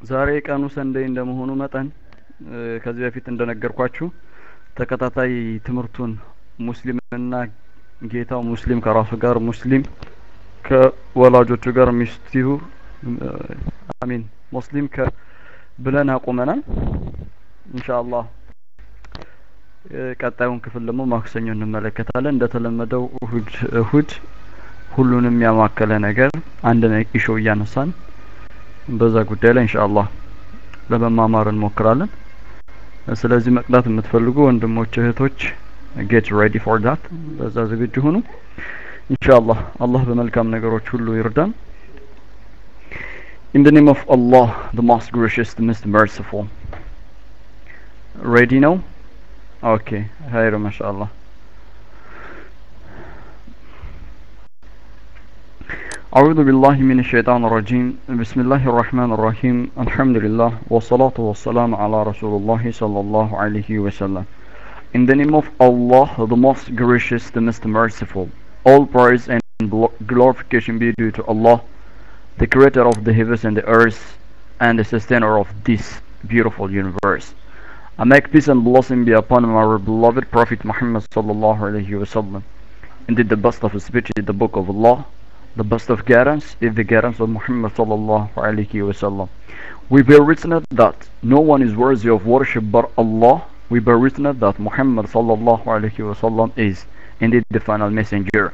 ዛሬ ቀኑ ሰንደይ እንደመሆኑ መጠን ከዚህ በፊት እንደነገርኳችሁ ተከታታይ ትምህርቱን ሙስሊምና ጌታው ሙስሊም ከራሱ ጋር ሙስሊም ከወላጆቹ ጋር ሚስቲሁ አሚን ሙስሊም ከ ብለን አቁመናል ኢንሻአላህ ቀጣዩን ክፍል ደግሞ ማክሰኞ እንመለከታለን እንደተለመደው እሁድ እሁድ ሁሉንም ያማከለ ነገር አንድ ኢሾ እያነሳን በዛ ጉዳይ ላይ ኢንሻአላህ ለመማማር እንሞክራለን ስለዚህ መቅዳት የምትፈልጉ ወንድሞች እህቶች ጌት ሬዲ ፎር ዳት በዛ ዝግጁ ሁኑ ኢንሻአላህ አላህ በመልካም ነገሮች ሁሉ ይርዳን In the name of Allah, the most gracious, the most merciful. Ready now? Okay. Hayr, mashallah. أعوذ بالله من الشيطان الرجيم بسم الله الرحمن الرحيم الحمد لله والصلاة والسلام على رسول الله صلى الله عليه وسلم In the name of Allah, the most gracious, the most merciful, all praise and glorification be due to Allah, the creator of the heavens and the earth, and the sustainer of this beautiful universe. I make peace and blessing be upon our beloved Prophet Muhammad sallallahu alaihi wasallam. Indeed, the best of speech is the book of Allah. The best of guidance is the guidance of Muhammad sallallahu alaihi wasallam. We bear witness that no one is worthy of worship but Allah. We bear witness that Muhammad sallallahu alaihi wasallam is indeed the final messenger.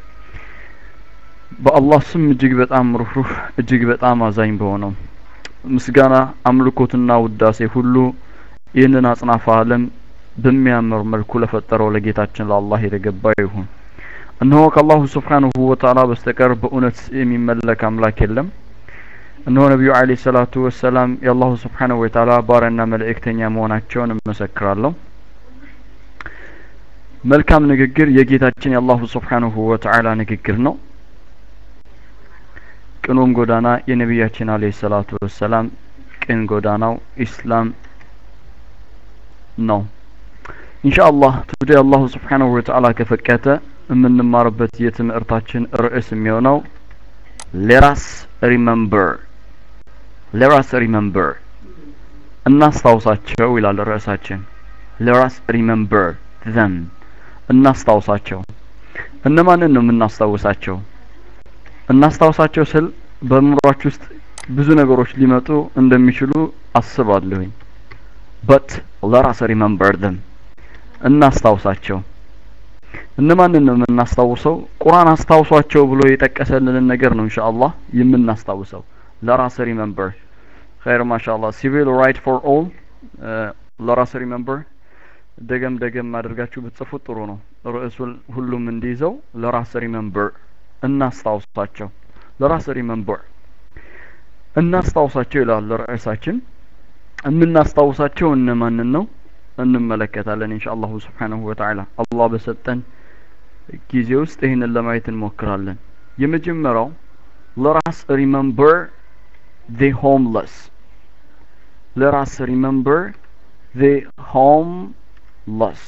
በአላህ ስም እጅግ በጣም ሩህሩህ እጅግ በጣም አዛኝ በሆነው ምስጋና አምልኮትና ውዳሴ ሁሉ ይህንን አጽናፈ ዓለም በሚያምር መልኩ ለፈጠረው ለጌታችን ለአላህ የተገባ ይሁን እነሆ ከአላሁ ስብሓንሁ ወተዓላ በስተቀር በእውነት የሚመለክ አምላክ የለም እነሆ ነቢዩ አለ ሰላቱ ወሰላም የአላሁ ስብሓንሁ ወተዓላ ባሪያና መልእክተኛ መሆናቸውን እመሰክራለሁ መልካም ንግግር የጌታችን የአላሁ ስብሓንሁ ወተዓላ ንግግር ነው ቅኑም ጎዳና የነቢያችን አለ ሰላቱ ወሰላም ቅን ጎዳናው ኢስላም ነው ኢንሻአላህ ቱዴ አላሁ ስብሓንሁ ወተዓላ ከፈቀተ የምንማርበት የትምህርታችን ርዕስ የሚሆነው ሌራስ ሪመምበር ሌራስ ሪመምበር እናስታውሳቸው ይላል ርዕሳችን ሌራስ ሪመምበር ዘም እናስታውሳቸው እነማንን ነው የምናስታውሳቸው እናስታውሳቸው ስል በምሯች ውስጥ ብዙ ነገሮች ሊመጡ እንደሚችሉ አስባለሁኝ በት ለራስ ሪመምበር ዘም እናስታውሳቸው እነማንን ነው የምናስታውሰው ቁርአን አስታውሷቸው ብሎ የጠቀሰልንን ነገር ነው ኢንሻአላህ የምናስታውሰው ለራስ ሪመምበር ኸይር ማሻአላህ ሲቪል ራይት ፎር ኦል ለራስ ሪመምበር ደገም ደገም አድርጋችሁ ብትጽፉት ጥሩ ነው ርዕሱ ሁሉም እንዲይዘው ለራስ ሪመምበር እናስታውሳቸው ለራስ ሪመምበር እናስታውሳቸው ይላል ርዕሳችን የምናስታውሳቸው እነማንን ነው እንመለከታለን ኢንሻአላሁ ስብሓንሁ ወተዓላ አላህ በሰጠን ጊዜ ውስጥ ይህንን ለማየት እንሞክራለን የመጀመሪያው ለራስ ሪመምበር the homeless let us remember the homeless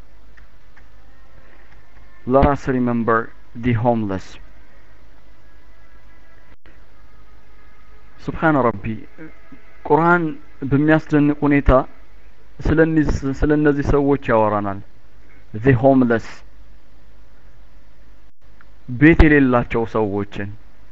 let us remember the homeless ስብሓን ረቢ ቁርአን በሚያስደንቅ ሁኔታ ስለ እነዚህ ሰዎች ያወራናል the homeless ቤት የሌላቸው ሰዎችን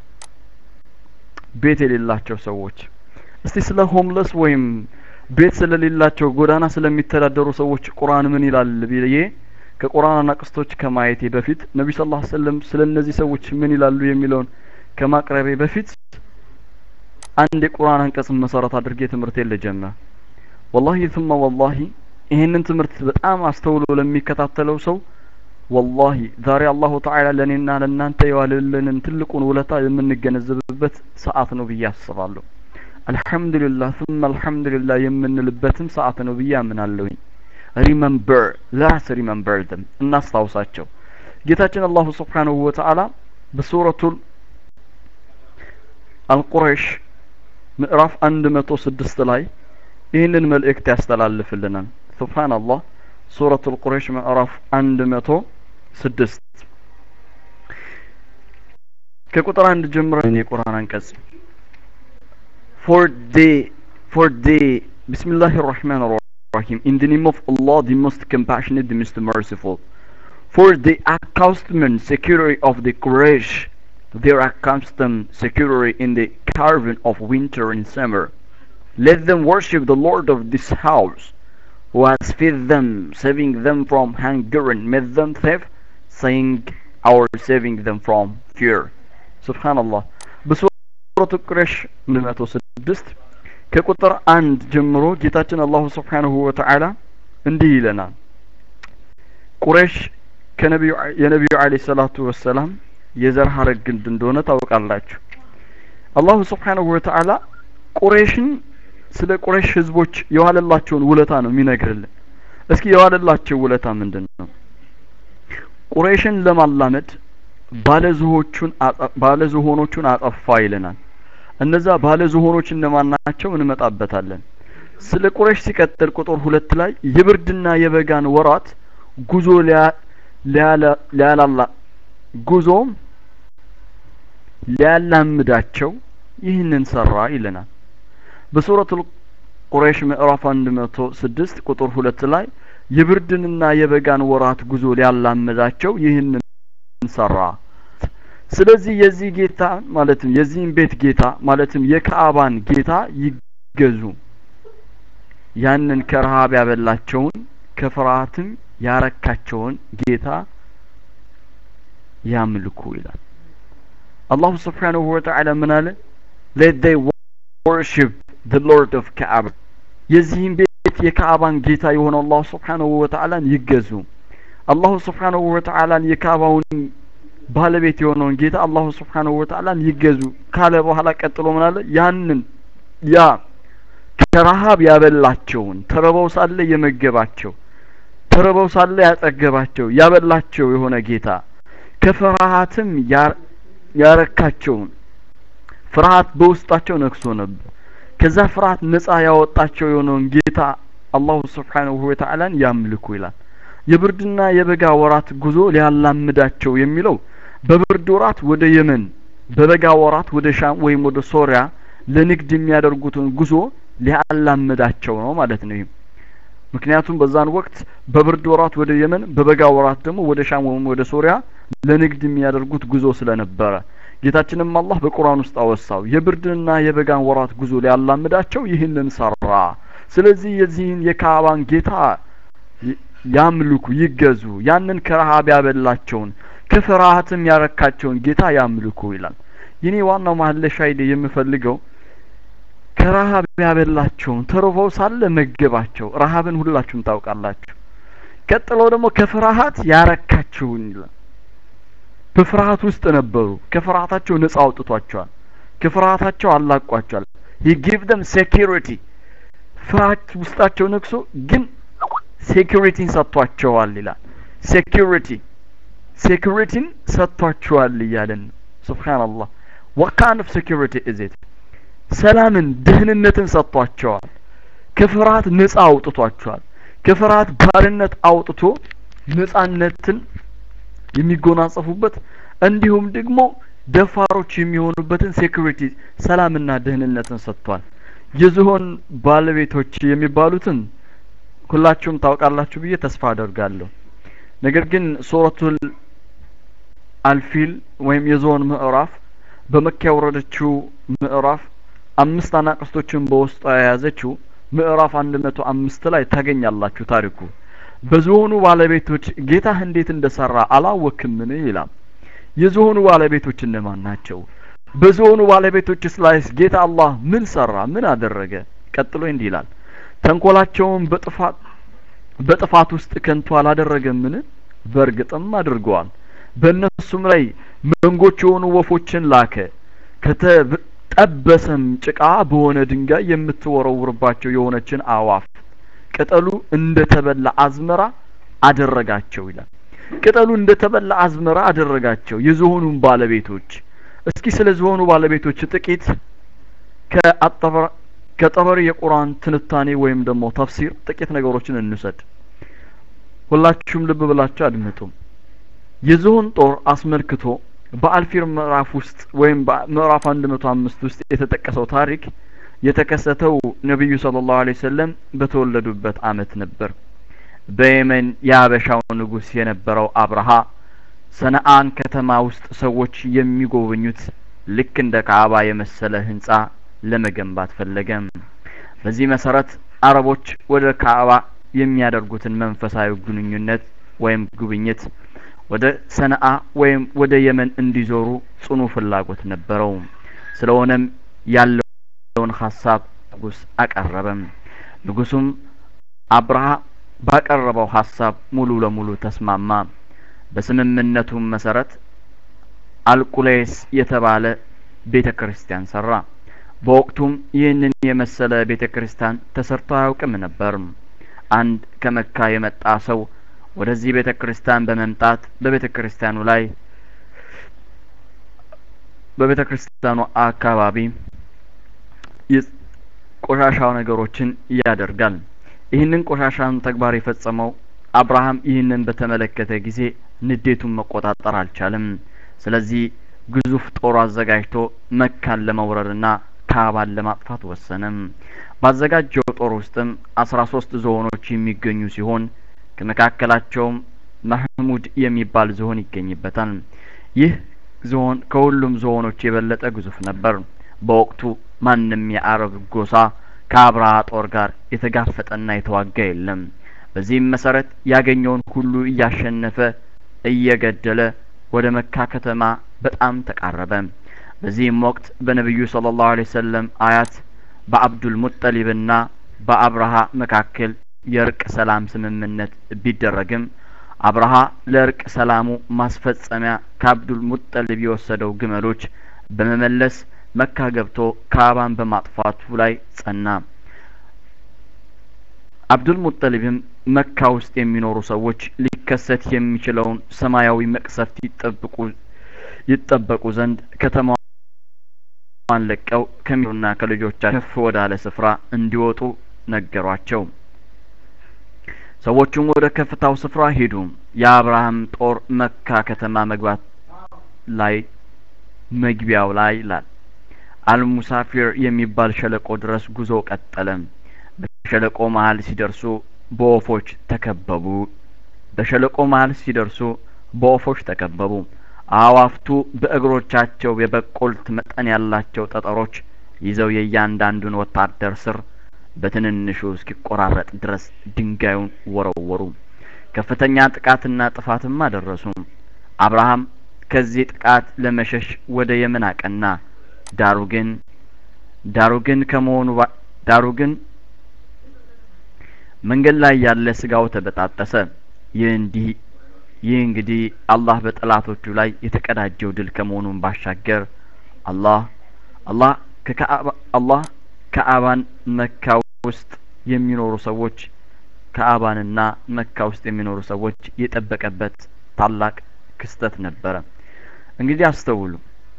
ቤት የሌላቸው ሰዎች እስቲ ስለ ሆምለስ ወይም ቤት ስለሌላቸው ጎዳና ስለሚተዳደሩ ሰዎች ቁርአን ምን ይላል ብዬ ከቁርአን አናቅስቶች ከማየቴ በፊት ነቢ ስ ላ ሰለም ስለ እነዚህ ሰዎች ምን ይላሉ የሚለውን ከማቅረቤ በፊት አንድ የቁርአን አንቀጽን መሰረት አድርጌ ትምህርቴን ልጀምር ወላሂ ثم ወላሂ ይህንን ትምህርት በጣም አስተውሎ ለሚከታተለው ሰው ወላሂ ዛሬ አላሁ ተዓላ ለእኔና ለእናንተ የዋለልንን ትልቁን ውለታ የምንገነዘብበት ሰዓት ነው ብዬ አስባለሁ አልሐምዱሊላህ ثم አልሐምዱሊላህ የምንልበትም ሰዓት ነው ብዬ አምናለሁኝ ሪመምበር ላስ ሪመምበር them እናስታውሳቸው ጌታችን አላሁ ስብሓንሁ ወተዓላ በሱረቱል አልቁረይሽ ምዕራፍ አንድ መቶ ስድስት ላይ ይህንን መልእክት ያስተላልፍልናል ሱብሃንአላህ ሱረቱል ቁረይሽ ምዕራፍ አንድ መቶ ስድስት ከቁጥር አንድ ጀምረን የቁርአን አንቀጽ for they for the Bismillah ar-Rahman ar-Rahim in the name of Allah the most compassionate the most merciful for the accustomed security of the Quraysh their accustomed security in the caravan of winter and summer let them worship the Lord of this house who has fed them saving them from hunger and made them safe saying our saving them from fear subhanallah በሱረቱ ቁረይሽ 106 ከቁጥር አንድ ጀምሮ ጌታችን አላሁ ስብሓንሁ ወተዓላ እንዲህ ይለናል ቁረይሽ የነቢዩ አለ ሰላቱ ወሰላም የዘር ሀረግ ግንድ እንደሆነ ታውቃላችሁ አላሁ ስብሓንሁ ወተዓላ ቁረይሽን ስለ ቁረይሽ ህዝቦች የዋለላቸውን ውለታ ነው የሚነግርልን እስኪ የዋለላቸው ውለታ ምንድን ነው ቁረይሽን ለማላመድ ባለዝሆቹን ባለዝሆኖቹን አጠፋ ይለናል እነዛ ባለዝሆኖች እነማን ናቸው እንመጣበታለን ስለ ቁረይሽ ሲቀጥል ቁጥር ሁለት ላይ የብርድና የበጋን ወራት ጉዞ ሊያላላ ጉዞ ሊያላምዳቸው ይህንን ሰራ ይለናል በሱረቱ ቁረይሽ ምዕራፍ 106 ቁጥር ሁለት ላይ የብርድንና የበጋን ወራት ጉዞ ሊያላምዳቸው ይህንን ሰራ ስለዚህ የዚህ ጌታ ማለትም የዚህን ቤት ጌታ ማለትም የካዕባን ጌታ ይገዙ ያንን ከረሃብ ያበላቸውን ከፍርሃትም ያረካቸውን ጌታ ያምልኩ ይላል አላሁ ስብሓንሁ ወተዓላ ምን አለ let they worship the lord of Kaaba የዚህን ቤት የካዕባን ጌታ የሆነው አላሁ ስብሓንሁ ወተዓላን ይገዙ አላሁ ስብሓንሁ ወተዓላን የካዕባውን ባለቤት የሆነውን ጌታ አላሁ ስብሓንሁ ወተዓላን ይገዙ ካለ በኋላ ቀጥሎ ምን አለ ያንን ያ ከረሃብ ያበላቸውን ተርበው ሳለ የመገባቸው ተርበው ሳለ ያጠገባቸው ያበላቸው የሆነ ጌታ ከፍርሃትም ያረካቸውን ፍርሃት በውስጣቸው ነክሶ ነበር ከዛ ፍርሃት ነጻ ያወጣቸው የሆነውን ጌታ አላሁ ስብሓንሁ ወተዓላን ያምልኩ ይላል የብርድና የበጋ ወራት ጉዞ ሊያላምዳቸው የሚለው በብርድ ወራት ወደ የመን በበጋ ወራት ወደ ሻም ወይም ወደ ሶሪያ ለንግድ የሚያደርጉትን ጉዞ ሊያላምዳቸው ነው ማለት ነው ምክንያቱም በዛን ወቅት በብርድ ወራት ወደ የመን በበጋ ወራት ደግሞ ወደ ሻም ወይም ወደ ሶሪያ ለንግድ የሚያደርጉት ጉዞ ስለነበረ ጌታችንም አላህ በቁርአን ውስጥ አወሳው የብርድንና የበጋን ወራት ጉዞ ሊያላምዳቸው ይህንን ሰራ ስለዚህ የዚህን የካዕባን ጌታ ያምልኩ ይገዙ ያንን ከረሃብ ያበላቸውን ከፍርሃትም ያረካቸውን ጌታ ያምልኩ ይላል የኔ ዋናው ማህለሻ ሻይዴ የምፈልገው ከረሃብ ያበላቸውን ተርፈው ሳለ መገባቸው ረሃብን ሁላችሁም ታውቃላችሁ ቀጥሎ ደግሞ ከፍርሃት ያረካቸውን ይላል በፍርሃት ውስጥ ነበሩ ከፍርሃታቸው ነጻ አውጥቷቸዋል ከፍርሃታቸው አላቋቸዋል he give them security ፍርሃት ውስጣቸው ነክሶ ግን ሴኩሪቲን ሰጥቷቸዋል ይላል ሴኩሪቲ ሴኩሪቲን ሰጥቷቸዋል እያለን ሱብሃንአላህ what kind of security is it ሰላምን ደህንነትን ሰጥቷቸዋል ከፍርሃት ነጻ አውጥቷቸዋል ከፍርሃት ባርነት አውጥቶ ነጻነትን የሚጎናጸፉበት እንዲሁም ደግሞ ደፋሮች የሚሆኑበትን ሴኩሪቲ ሰላምና ደህንነትን ሰጥቷል የዝሆን ባለቤቶች የሚባሉትን ሁላችሁም ታውቃላችሁ ብዬ ተስፋ አደርጋለሁ ነገር ግን ሱረቱል አልፊል ወይም የዝሆን ምዕራፍ በመካ የወረደችው ምዕራፍ አምስት አናቅስቶችን በውስጧ የያዘችው ምዕራፍ አንድ መቶ አምስት ላይ ታገኛላችሁ ታሪኩ በዝሆኑ ባለቤቶች ጌታህ እንዴት እንደሰራ አላወክምን ይላል የዝሆኑ ባለቤቶች እነማን ናቸው በዝሆኑ ባለቤቶችስ ላይስ ጌታ አላህ ምን ሰራ ምን አደረገ ቀጥሎ እንዲህ ይላል ተንኮላቸውን በጥፋት በጥፋት ውስጥ ከንቱ አላደረገምን በእርግጥም አድርገዋል በእነሱም ላይ መንጎች የሆኑ ወፎችን ላከ ከተጠበሰም ጭቃ በሆነ ድንጋይ የምትወረውርባቸው የሆነችን አዋፍ ቅጠሉ እንደተበላ አዝመራ አደረጋቸው ይላል ቅጠሉ እንደተበላ አዝመራ አደረጋቸው የዝሆኑን ባለቤቶች እስኪ ስለ ዝሆኑ ባለቤቶች ጥቂት ከአጠበራ ከጠበሪ የቁርአን ትንታኔ ወይም ደግሞ ተፍሲር ጥቂት ነገሮችን እንውሰድ ሁላችሁም ልብ ብላችሁ አድምጡ የዝሆን ጦር አስመልክቶ በአልፊር ምዕራፍ ውስጥ ወይም ምዕራፍ አንድ መቶ አምስት ውስጥ የተጠቀሰው ታሪክ የተከሰተው ነቢዩ ሰለላሁ ዐለይሂ ወሰለም በተወለዱበት አመት ነበር። በየመን የሀበሻው ንጉስ የነበረው አብርሃ ሰነአን ከተማ ውስጥ ሰዎች የሚጎበኙት ልክ እንደ ካዕባ የመሰለ ህንጻ ለመገንባት ፈለገ። በዚህ መሰረት አረቦች ወደ ካዕባ የሚያደርጉትን መንፈሳዊ ግንኙነት ወይም ጉብኝት ወደ ሰነአ ወይም ወደ የመን እንዲዞሩ ጽኑ ፍላጎት ነበረው። ስለሆነም ያለውን ሀሳብ ንጉስ አቀረበም። ንጉሱም አብርሃ ባቀረበው ሀሳብ ሙሉ ለሙሉ ተስማማ። በስምምነቱም መሰረት አልቁሌስ የተባለ ቤተ ክርስቲያን ሰራ። በወቅቱም ይህንን የመሰለ ቤተ ክርስቲያን ተሰርቶ አያውቅም ነበር። አንድ ከመካ የመጣ ሰው ወደዚህ ቤተ ክርስቲያን በመምጣት በቤተ ክርስቲያኑ ላይ በቤተ ክርስቲያኑ አካባቢ ቆሻሻ ነገሮችን ያደርጋል። ይህንን ቆሻሻን ተግባር የፈጸመው አብርሃም ይህንን በተመለከተ ጊዜ ንዴቱን መቆጣጠር አልቻለም። ስለዚህ ግዙፍ ጦር አዘጋጅቶ መካን ለመውረርና ካዕባን ለማጥፋት ወሰነ። ባዘጋጀው ጦር ውስጥም አስራ ሶስት ዝሆኖች የሚገኙ ሲሆን ከመካከላቸውም ማህሙድ የሚባል ዝሆን ይገኝበታል። ይህ ዝሆን ከሁሉም ዝሆኖች የበለጠ ግዙፍ ነበር። በወቅቱ ማንም የአረብ ጎሳ ከአብርሃ ጦር ጋር የተጋፈጠና የተዋጋ የለም። በዚህም መሰረት ያገኘውን ሁሉ እያሸነፈ እየገደለ ወደ መካ ከተማ በጣም ተቃረበ። በዚህም ወቅት በነቢዩ ሰለላሁ ዐለይሂ ወሰለም አያት በአብዱል ሙጠሊብና በአብርሃ መካከል የእርቅ ሰላም ስምምነት ቢደረግም አብርሃ ለእርቅ ሰላሙ ማስፈጸሚያ ከአብዱል ሙጠሊብ የወሰደው ግመሎች በመመለስ መካ ገብቶ ካዕባን በማጥፋቱ ላይ ጸና። አብዱል ሙጠሊብም መካ ውስጥ የሚኖሩ ሰዎች ሊከሰት የሚችለውን ሰማያዊ መቅሰፍት ይጠብቁ ይጠበቁ ዘንድ ከተማዋን ለቀው ከሚሩና ከልጆቻቸው ከፍ ወዳለ ስፍራ እንዲወጡ ነገሯቸው። ሰዎቹም ወደ ከፍታው ስፍራ ሄዱ። የአብርሃም ጦር መካ ከተማ መግባት ላይ መግቢያው ላይ ይላል አልሙሳፊር የሚባል ሸለቆ ድረስ ጉዞ ቀጠለ። በሸለቆ መሀል ሲደርሱ በወፎች ተከበቡ። በሸለቆ መሀል ሲደርሱ በወፎች ተከበቡ። አእዋፍቱ በእግሮቻቸው የበቆልት መጠን ያላቸው ጠጠሮች ይዘው የእያንዳንዱን ወታደር ስር በትንንሹ እስኪቆራረጥ ድረስ ድንጋዩን ወረወሩ። ከፍተኛ ጥቃትና ጥፋትም አደረሱ። አብርሃም ከዚህ ጥቃት ለመሸሽ ወደ የመን አቀና። ዳሩ ግን ዳሩ ግን ከመሆኑ ዳሩ ግን መንገድ ላይ ያለ ስጋው ተበጣጠሰ። ይህ እንዲህ ይህ እንግዲህ አላህ በጠላቶቹ ላይ የተቀዳጀው ድል ከመሆኑን ባሻገር አላህ አላህ ከካዕባ አላህ ካዕባን መካ ውስጥ የሚኖሩ ሰዎች ካዕባንና መካ ውስጥ የሚኖሩ ሰዎች የጠበቀበት ታላቅ ክስተት ነበረ። እንግዲህ አስተውሉ።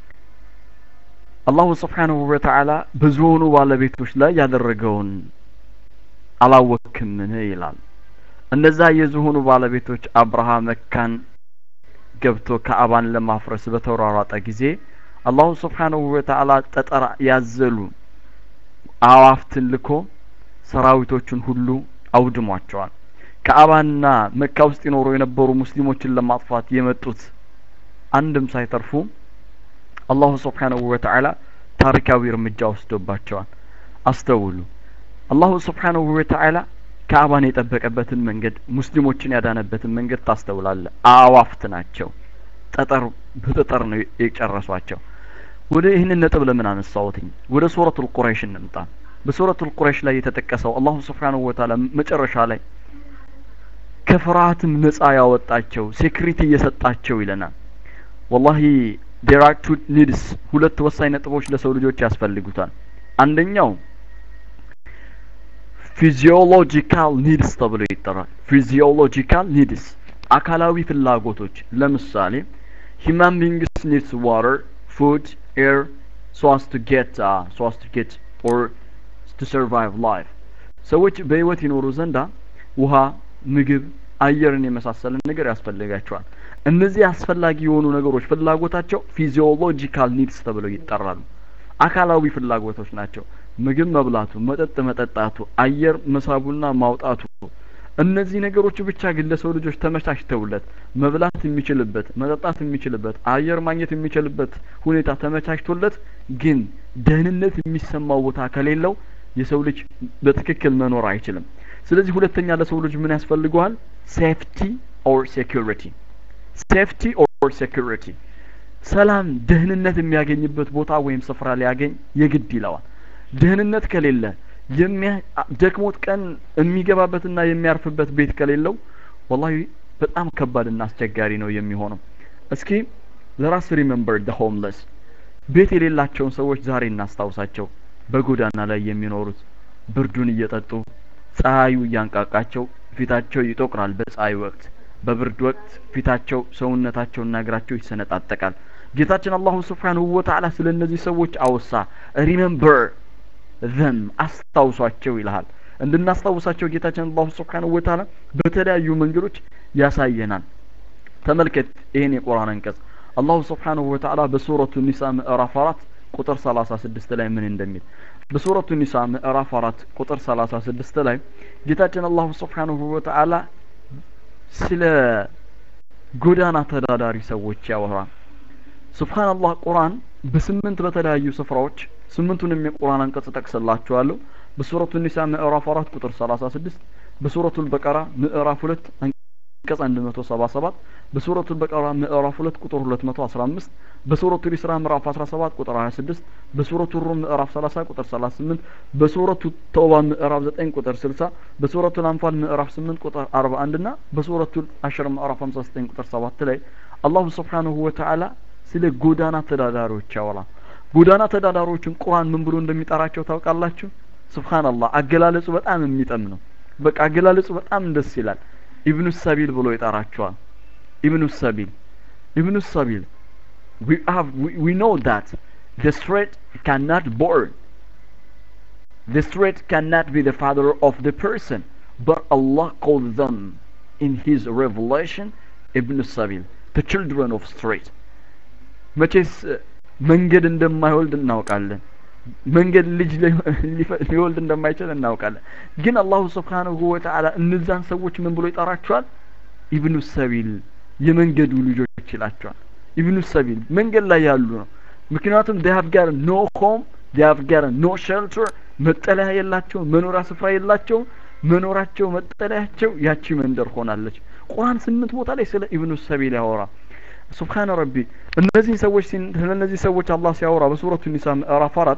አላሁ ስብሓንሁ ወተዓላ በዝሆኑ ባለቤቶች ላይ ያደረገውን አላወክምን ይላል። እነዛ የዝሆኑ ባለቤቶች አብርሃ መካን ገብቶ ካዕባን ለማፍረስ በተሯሯጠ ጊዜ አላሁ ስብሓንሁ ወተዓላ ጠጠር ያዘሉ አዋፍትን ልኮ ሰራዊቶቹን ሁሉ አውድሟቸዋል። ካዕባንና መካ ውስጥ ይኖሩ የነበሩ ሙስሊሞችን ለማጥፋት የመጡት አንድም ሳይተርፉ አላሁ ስብሓንሁ ወተዓላ ታሪካዊ እርምጃ ወስዶባቸዋል። አስተውሉ። አላሁ ስብሓንሁ ወተዓላ ካዕባን የጠበቀበትን መንገድ ሙስሊሞችን ያዳነበትን መንገድ ታስተውላለ። አዋፍት ናቸው። ጠጠር በጠጠር ነው የጨረሷቸው። ወደ ይህንን ነጥብ ለምን አነሳሁትኝ? ወደ ሱረቱል ቁረይሽ እንምጣ። በሱረቱል ቁረይሽ ላይ የተጠቀሰው አላሁ ስብሓንሁ ወተዓላ መጨረሻ ላይ ከፍርሃትም ነጻ ያወጣቸው ሴክሪቲ እየሰጣቸው ይለናል። ወላሂ ዴር አር ቱ ኒድስ ሁለት ወሳኝ ነጥቦች ለሰው ልጆች ያስፈልጉታል። አንደኛው ፊዚዮሎጂካል ኒድስ ተብሎ ይጠራል። ፊዚዮሎጂካል ኒድስ አካላዊ ፍላጎቶች ለምሳሌ ሂማን ቢንግስ ኒድስ ዋተር ፉድ ኤር ሶ አስ ቱ ጌት ሶ አስ ቱ ጌት ኦር ቱ ሰርቫይቭ ላይፍ ሰዎች በህይወት ይኖሩ ዘንዳ ውሃ፣ ምግብ፣ አየርን የመሳሰልን ነገር ያስፈልጋቸዋል። እነዚህ አስፈላጊ የሆኑ ነገሮች ፍላጎታቸው ፊዚዮሎጂካል ኒድስ ተብለው ይጠራሉ። አካላዊ ፍላጎቶች ናቸው። ምግብ መብላቱ፣ መጠጥ መጠጣቱ፣ አየር መሳቡና ማውጣቱ እነዚህ ነገሮች ብቻ ግን ለሰው ልጆች ተመቻችተውለት መብላት የሚችልበት መጠጣት የሚችልበት አየር ማግኘት የሚችልበት ሁኔታ ተመቻችቶለት ግን ደህንነት የሚሰማው ቦታ ከሌለው የሰው ልጅ በትክክል መኖር አይችልም። ስለዚህ ሁለተኛ ለሰው ልጅ ምን ያስፈልገዋል? ሴፍቲ ኦር ሴኩሪቲ። ሴፍቲ ኦር ሴኩሪቲ፣ ሰላም ደህንነት የሚያገኝበት ቦታ ወይም ስፍራ ሊያገኝ የግድ ይለዋል። ደህንነት ከሌለ ደክሞት ቀን የሚገባበትና የሚያርፍበት ቤት ከሌለው ወላሂ በጣም ከባድና አስቸጋሪ ነው የሚሆነው። እስኪ ለራስ ሪመምበር ደ ሆምለስ ቤት የሌላቸውን ሰዎች ዛሬ እናስታውሳቸው። በጎዳና ላይ የሚኖሩት ብርዱን እየጠጡ ፀሐዩ እያንቃቃቸው ፊታቸው ይጠቁራል በፀሐይ ወቅት፣ በብርድ ወቅት ፊታቸው ሰውነታቸውና እግራቸው ይሰነጣጠቃል። ጌታችን አላሁ ስብሓንሁ ወተዓላ ስለ እነዚህ ሰዎች አወሳ። ሪመምበር ዘም አስታውሷቸው ይልሃል። እንድናስታውሳቸው ጌታችን አላሁ ስብሓንሁ ወተዓላ በተለያዩ መንገዶች ያሳየናል። ተመልከት ይህን የቁርአን አንቀጽ አላሁ ስብሓንሁ ወተዓላ በሱረቱ ኒሳ ምዕራፍ አራት ቁጥር ሰላሳ ስድስት ላይ ምን እንደሚል በሱረቱ ኒሳ ምዕራፍ አራት ቁጥር ሰላሳ ስድስት ላይ ጌታችን አላሁ ስብሓንሁ ወተዓላ ስለ ጎዳና ተዳዳሪ ሰዎች ያወራል። ሱብሃንአላህ ቁርአን በስምንት በተለያዩ ስፍራዎች ስምንቱንም የቁርአን አንቀጽ ጠቅስላችኋለሁ። በሱረቱ ኒሳ ምዕራፍ አራት ቁጥር ሰላሳ ስድስት በሱረቱል በቀራ ምዕራፍ ሁለት አንቀጽ አንድ መቶ ሰባ ሰባት በሱረቱል በቀራ ምዕራፍ ሁለት ቁጥር ሁለት መቶ አስራ አምስት በሱረቱ ኢስራ ምዕራፍ አስራ ሰባት ቁጥር ሀያ ስድስት በሱረቱ ሩም ምዕራፍ ሰላሳ ቁጥር ሰላሳ ስምንት በሱረቱ ተውባ ምዕራፍ ዘጠኝ ቁጥር ስልሳ በሱረቱ አንፋል ምዕራፍ ስምንት ቁጥር አርባ አንድ ና በሱረቱ አሽር ምዕራፍ ሀምሳ ዘጠኝ ቁጥር ሰባት ላይ አላሁ ስብሓንሁ ወተዓላ ስለ ጎዳና ተዳዳሪዎች ያወራል። ጎዳና ተዳዳሪዎችን ቁርአን ምን ብሎ እንደሚጠራቸው ታውቃላችሁ? ሱብሃንአላህ አገላለጹ በጣም የሚጠም ነው። በቃ አገላለጹ በጣም ደስ ይላል። ኢብኑ ሰቢል ብሎ ይጠራቸዋል። ኢብኑ ሰቢል ኢብኑ ሰቢል we have we, we know that the straight cannot born the straight cannot be the father of the person but Allah called them in his revelation Ibn Sabil the children of straight መቼስ መንገድ እንደማይወልድ እናውቃለን። መንገድ ልጅ ሊወልድ እንደማይችል እናውቃለን። ግን አላሁ ስብሓንሁ ወተዓላ እነዛን ሰዎች ምን ብሎ ይጠራቸዋል? ኢብኑ ሰቢል የመንገዱ ልጆች ይላቸዋል። ኢብኑ ሰቢል መንገድ ላይ ያሉ ነው። ምክንያቱም they have got no home they have got no shelter መጠለያ የላቸውም፣ መኖሪያ ስፍራ የላቸውም። መኖራቸው መጠለያቸው ያቺ መንደር ሆናለች። ቁርአን ስምንት ቦታ ላይ ስለ ኢብኑ ሰቢል ያወራ ሱብሃነ ረቢ እነዚህ ሰዎች ስለ እነዚህ ሰዎች አላህ ሲያወራ በሱረቱ ኒሳ ምዕራፍ አራት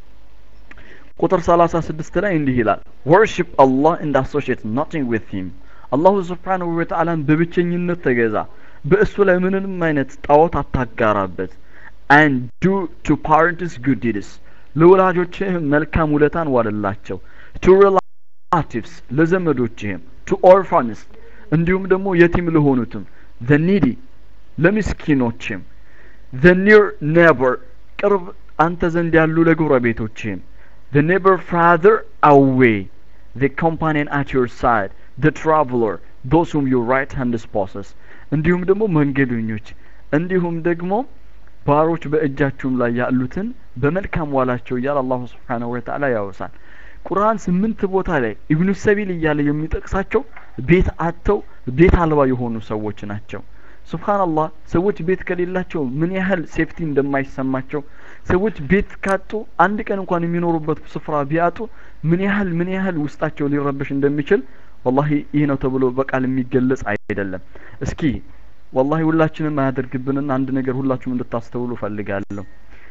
ቁጥር ሰላሳ ስድስት ላይ እንዲህ ይላል ወርሺፕ አላህ እንድ አሶሺየት ናቲንግ ዊት ሂም አላሁ ስብሓንሁ ወተዓላን በብቸኝነት ተገዛ በእሱ ላይ ምንም አይነት ጣዖት አታጋራበት and do to parents good deeds ለወላጆችህም መልካም ውለታን ዋልላቸው to relatives ለዘመዶችህም to orphans እንዲሁም ደግሞ የቲም ለሆኑትም the needy ለምስኪኖችም the near neighbor ቅርብ አንተ ዘንድ ያሉ ለጎረቤቶችህም the neighbor farther away the companion at your side the traveler those whom your right hand possess እንዲሁም ደግሞ መንገደኞች እንዲሁም ደግሞ ባሮች በእጃችሁም ላይ ያሉትን በመልካም ዋላቸው እያለ አላሁ ስብሓነሁ ወተዓላ ያወሳል። ቁርአን ስምንት ቦታ ላይ ኢብኑ ሰቢል እያለ የሚጠቅሳቸው ቤት አጥተው ቤት አልባ የሆኑ ሰዎች ናቸው። ሱብሃንአላህ ሰዎች ቤት ከሌላቸው ምን ያህል ሴፍቲ እንደማይሰማቸው ሰዎች ቤት ካጡ አንድ ቀን እንኳን የሚኖሩበት ስፍራ ቢያጡ ምን ያህል ምን ያህል ውስጣቸው ሊረበሽ እንደሚችል ወላሂ ይህ ነው ተብሎ በቃል የሚገለጽ አይደለም። እስኪ ወላሂ ሁላችንም አያደርግብንና አንድ ነገር ሁላችሁም እንድታስተውሉ ፈልጋለሁ።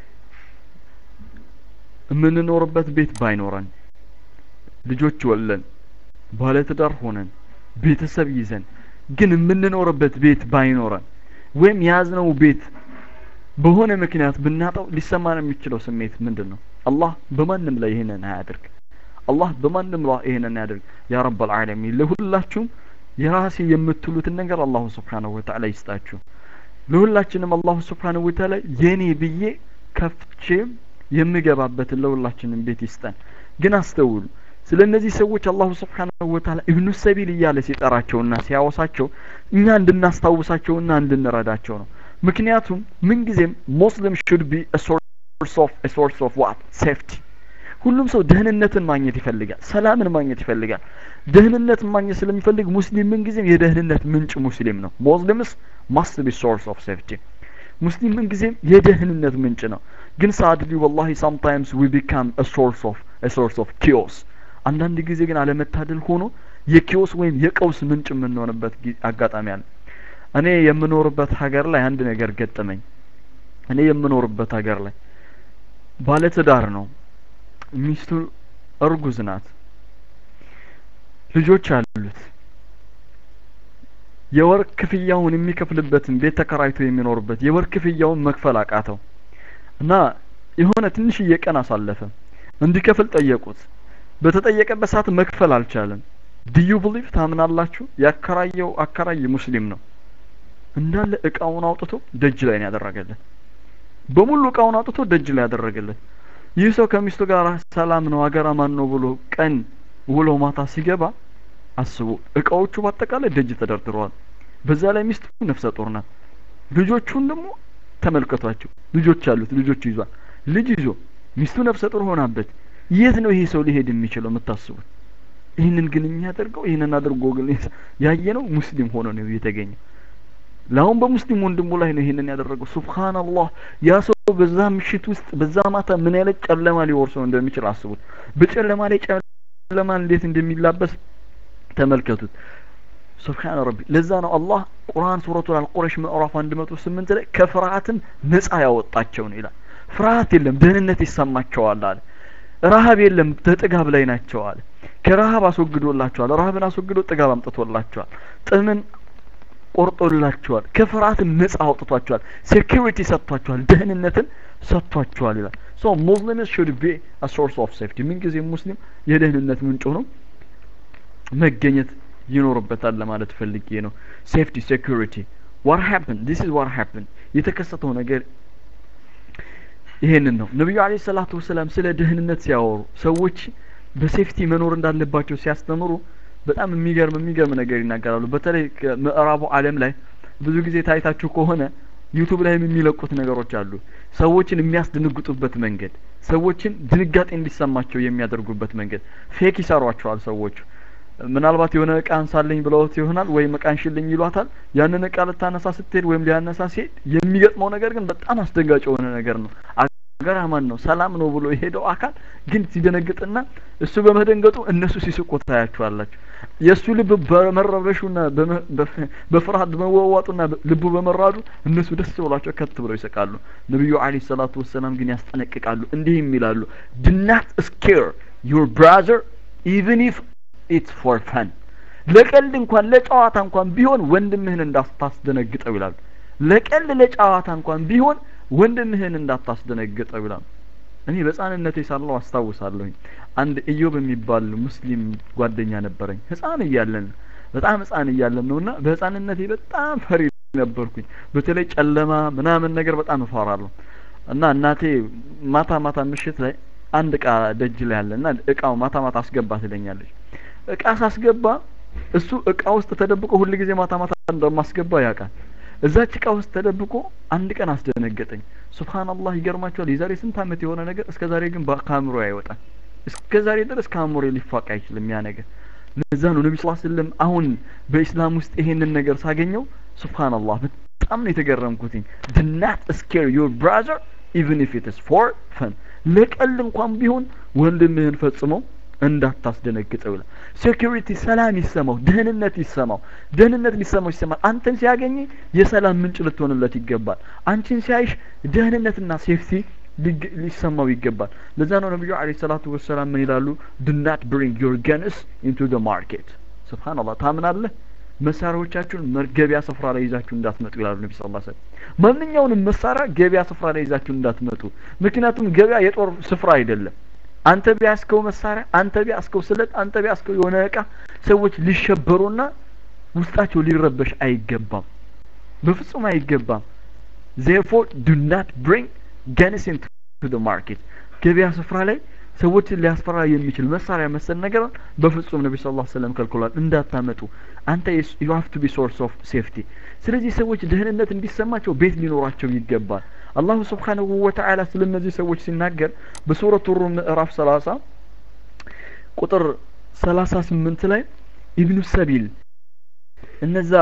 የምንኖርበት ቤት ባይኖረን ልጆች ወለን ባለትዳር ሆነን ቤተሰብ ይዘን ግን የምንኖርበት ቤት ባይኖረን ወይም የያዝነው ቤት በሆነ ምክንያት ብናጣው ሊሰማን የሚችለው ስሜት ምንድን ነው? አላህ በማንም ላይ ይህንን አያድርግ። አላህ በማንም ላይ ይህንን ያድርግ። ያ ረበል ዓለሚን ለሁላችሁም የራሴ የምትሉትን ነገር አላሁ ስብሓነሁ ወተዓላ ይስጣችሁ። ለሁላችንም አላሁ ስብሓነሁ ወተዓላ የኔ ብዬ ከፍቼ የምገባበትን ለሁላችንም ቤት ይስጠን። ግን አስተውሉ፣ ስለ እነዚህ ሰዎች አላሁ ስብሓነሁ ወተዓላ ኢብኑ ሰቢል እያለ ሲጠራቸውና ሲያወሳቸው እኛ እንድናስታውሳቸውና እንድንረዳቸው ነው። ምክንያቱም ምንጊዜም ሙስሊም ሹድ ቢ ሶርስ ኦፍ ሶርስ ኦፍ ዋት ሴፍቲ ሁሉም ሰው ደህንነትን ማግኘት ይፈልጋል ሰላምን ማግኘት ይፈልጋል ደህንነትን ማግኘት ስለሚፈልግ ሙስሊም ምን ጊዜም የደህንነት ምንጭ ሙስሊም ነው ሙስሊምስ ማስት ቢ ሶርስ ኦፍ ሴፍቲ ሙስሊም ምን ጊዜም የደህንነት ምንጭ ነው ግን ሳድሊ ወላሂ ሳምታይምስ ዊ ቢካም ሶርስ ኦፍ ሶርስ ኦፍ ኪዮስ አንዳንድ ጊዜ ግን አለመታደል ሆኖ የኪዮስ ወይም የቀውስ ምንጭ የምንሆንበት አጋጣሚ አለ እኔ የምኖርበት ሀገር ላይ አንድ ነገር ገጠመኝ እኔ የምኖርበት ሀገር ላይ ባለትዳር ነው ሚስቱ እርጉዝ ናት ልጆች አሉት የወር ክፍያውን የሚከፍልበትን ቤት ተከራይቶ የሚኖርበት የወር ክፍያውን መክፈል አቃተው እና የሆነ ትንሽዬ ቀን አሳለፈ እንዲከፍል ጠየቁት በተጠየቀበት ሰዓት መክፈል አልቻለም ዲዩ ብሊቭ ታምናላችሁ ያከራየው አከራይ ሙስሊም ነው እንዳለ እቃውን አውጥቶ ደጅ ላይ ነው ያደረገለት በሙሉ እቃውን አውጥቶ ደጅ ላይ ያደረገለት ይህ ሰው ከሚስቱ ጋር ሰላም ነው አገር አማን ነው ብሎ ቀን ውሎ ማታ ሲገባ አስቡ እቃዎቹ በአጠቃላይ ደጅ ተደርድረዋል በዛ ላይ ሚስቱ ነፍሰ ጡር ናት ልጆቹን ደግሞ ተመልከቷቸው ልጆች አሉት ልጆቹ ይዟል ልጅ ይዞ ሚስቱ ነፍሰ ጡር ሆናበት የት ነው ይሄ ሰው ሊሄድ የሚችለው የምታስቡት ይህንን ግን የሚያደርገው ይህንን አድርጎ ግን ያየ ነው ሙስሊም ሆኖ ነው የተገኘው ለአሁን በሙስሊም ወንድሙ ላይ ነው ይህንን ያደረገው ሱብሃንአላህ ያ ሰው በዛ ምሽት ውስጥ በዛ ማታ ምን አይነት ጨለማ ሊወርሰው እንደሚችል አስቡት በጨለማ ላይ ጨለማ እንዴት እንደሚላበስ ተመልከቱት ሱብሃን ረቢ ለዛ ነው አላህ ቁርአን ሱረቱል አልቁረሽ ምዕራፍ 108 ላይ ከፍርሃትም ነፃ ያወጣቸው ነው ይላል ፍርሃት የለም ደህንነት ይሰማቸዋል አለ ረሀብ የለም በጥጋብ ላይ ናቸው አለ ከረሀብ አስወግዶላቸዋል ረሀብን አስወግዶ ጥጋብ አምጥቶላቸዋል ጥምን ቆርጦላቸዋል ከፍርሃትም ነጻ አውጥቷቸዋል ሴኪሪቲ ሰጥቷቸዋል ደህንነትን ሰጥቷቸዋል ይላል ሶ ሙስሊምስ ሹድ ቢ አ ሶርስ ኦፍ ሴፍቲ ምንጊዜ ሙስሊም የደህንነት ምንጭ ሆኖ መገኘት ይኖርበታል ለማለት ፈልጌ ነው ሴፍቲ ሴኩሪቲ ዋት ሀፕን ዲስ ኢዝ ዋት ሀፕን የተከሰተው ነገር ይሄንን ነው ነቢዩ አለ ሰላቱ ወሰላም ስለ ደህንነት ሲያወሩ ሰዎች በሴፍቲ መኖር እንዳለባቸው ሲያስተምሩ በጣም የሚገርም የሚገርም ነገር ይናገራሉ በተለይ ምዕራቡ አለም ላይ ብዙ ጊዜ ታይታችሁ ከሆነ ዩቱብ ላይም የሚለቁት ነገሮች አሉ ሰዎችን የሚያስደነግጡበት መንገድ ሰዎችን ድንጋጤ እንዲሰማቸው የሚያደርጉበት መንገድ ፌክ ይሰሯቸዋል ሰዎቹ ምናልባት የሆነ እቃ አንሳለኝ ብለውት ይሆናል ወይም እቃ እንሽልኝ ይሏታል ያንን እቃ ልታነሳ ስትሄድ ወይም ሊያነሳ ሲሄድ የሚገጥመው ነገር ግን በጣም አስደንጋጭ የሆነ ነገር ነው አገር አማን ነው ሰላም ነው ብሎ የሄደው አካል ግን ሲደነግጥና እሱ በመደንገጡ እነሱ ሲስቁ ታያቸዋላችሁ የእሱ ልብ በመረበሹና በፍርሃት በመዋዋጡና ልቡ በመራዱ እነሱ ደስ ብሏቸው ከት ብለው ይስቃሉ ነቢዩ አለ ሰላቱ ወሰላም ግን ያስጠነቅቃሉ እንዲህም ይላሉ ድናት ስኬር ዩር ብራዘር ኢቨን ኢፍ ኢትስ ፎር ፈን ለቀልድ እንኳን ለጨዋታ እንኳን ቢሆን ወንድምህን እንዳታስደነግጠው ይላሉ ለቀልድ ለጨዋታ እንኳን ቢሆን ወንድምህን እንዳታስደነግጠው ይላሉ እኔ በህፃንነቴ ሳለሁ አስታውሳለሁኝ አንድ ኢዮብ የሚባል ሙስሊም ጓደኛ ነበረኝ ህፃን እያለን በጣም ህፃን እያለን ነው እና በህፃንነቴ በጣም ፈሪ ነበርኩኝ በተለይ ጨለማ ምናምን ነገር በጣም እፈራለሁ እና እናቴ ማታ ማታ ምሽት ላይ አንድ እቃ ደጅ ላይ አለ እና እቃው ማታ ማታ አስገባ ትለኛለች እቃ ሳስገባ እሱ እቃ ውስጥ ተደብቆ ሁል ጊዜ ማታ ማታ እንደማስገባ ያውቃል እዛች እቃ ውስጥ ተደብቆ አንድ ቀን አስደነገጠኝ ሱብሃንአላህ ይገርማቸዋል የዛሬ ስንት አመት የሆነ ነገር እስከ ዛሬ ግን ከአእምሮ አይወጣም እስከ ዛሬ ድረስ ከአእምሮ ሊፋቅ አይችልም ያ ነገር ለዛ ነው ነቢ ስላ ስለም አሁን በኢስላም ውስጥ ይሄንን ነገር ሳገኘው ሱብሃንአላህ በጣም ነው የተገረምኩትኝ ድናት ስኬር ዩር ብራዘር ኢቨን ኢፍ ኢትስ ፎር ፈን ለቀልድ እንኳን ቢሆን ወንድምህን ፈጽመው እንዳታስደነግጠው ይላል ሴኩሪቲ ሰላም ይሰማው ደህንነት ይሰማው ደህንነት ሊሰማው ይሰማል አንተን ሲያገኝ የሰላም ምንጭ ልትሆንለት ይገባል አንቺን ሲያይሽ ደህንነትና ሴፍቲ ሊሰማው ይገባል ለዛ ነው ነቢዩ አለ ሰላቱ ወሰላም ምን ይላሉ ድናት ብሪንግ ዮር ገንስ ኢንቱ ደ ማርኬት ስብሓንላህ ታምናለህ መሳሪያዎቻችሁን ገበያ ስፍራ ላይ ይዛችሁ እንዳትመጡ ይላሉ ነቢ ስ ሰለም ማንኛውንም መሳሪያ ገበያ ስፍራ ላይ ይዛችሁ እንዳትመጡ ምክንያቱም ገበያ የጦር ስፍራ አይደለም አንተ ቢያስከው መሳሪያ አንተ ቢያስከው ስለት አንተ ቢያስከው የሆነ እቃ ሰዎች ሊሸበሩና ውስጣቸው ሊረበሽ አይገባም በፍጹም አይገባም ዜርፎር ዱ ናት ብሪንግ ገንስ ኢንቱ ደ ማርኬት ገበያ ስፍራ ላይ ሰዎችን ሊያስፈራ የሚችል መሳሪያ መሰል ነገር በፍጹም ነቢ ስ ሰለም ከልክሏል እንዳታመጡ አንተ ዩ ሀቭ ቱ ቢ ሶርስ ኦፍ ሴፍቲ ስለዚህ ሰዎች ደህንነት እንዲሰማቸው ቤት ሊኖራቸው ይገባል አላሁ ስብሓንሁ ወተዓላ ስለ እነዚህ ሰዎች ሲናገር በሱረቱ ሩም ምዕራፍ ሰላሳ ቁጥር ሰላሳ ስምንት ላይ ኢብኑ ሰቢል እነዛ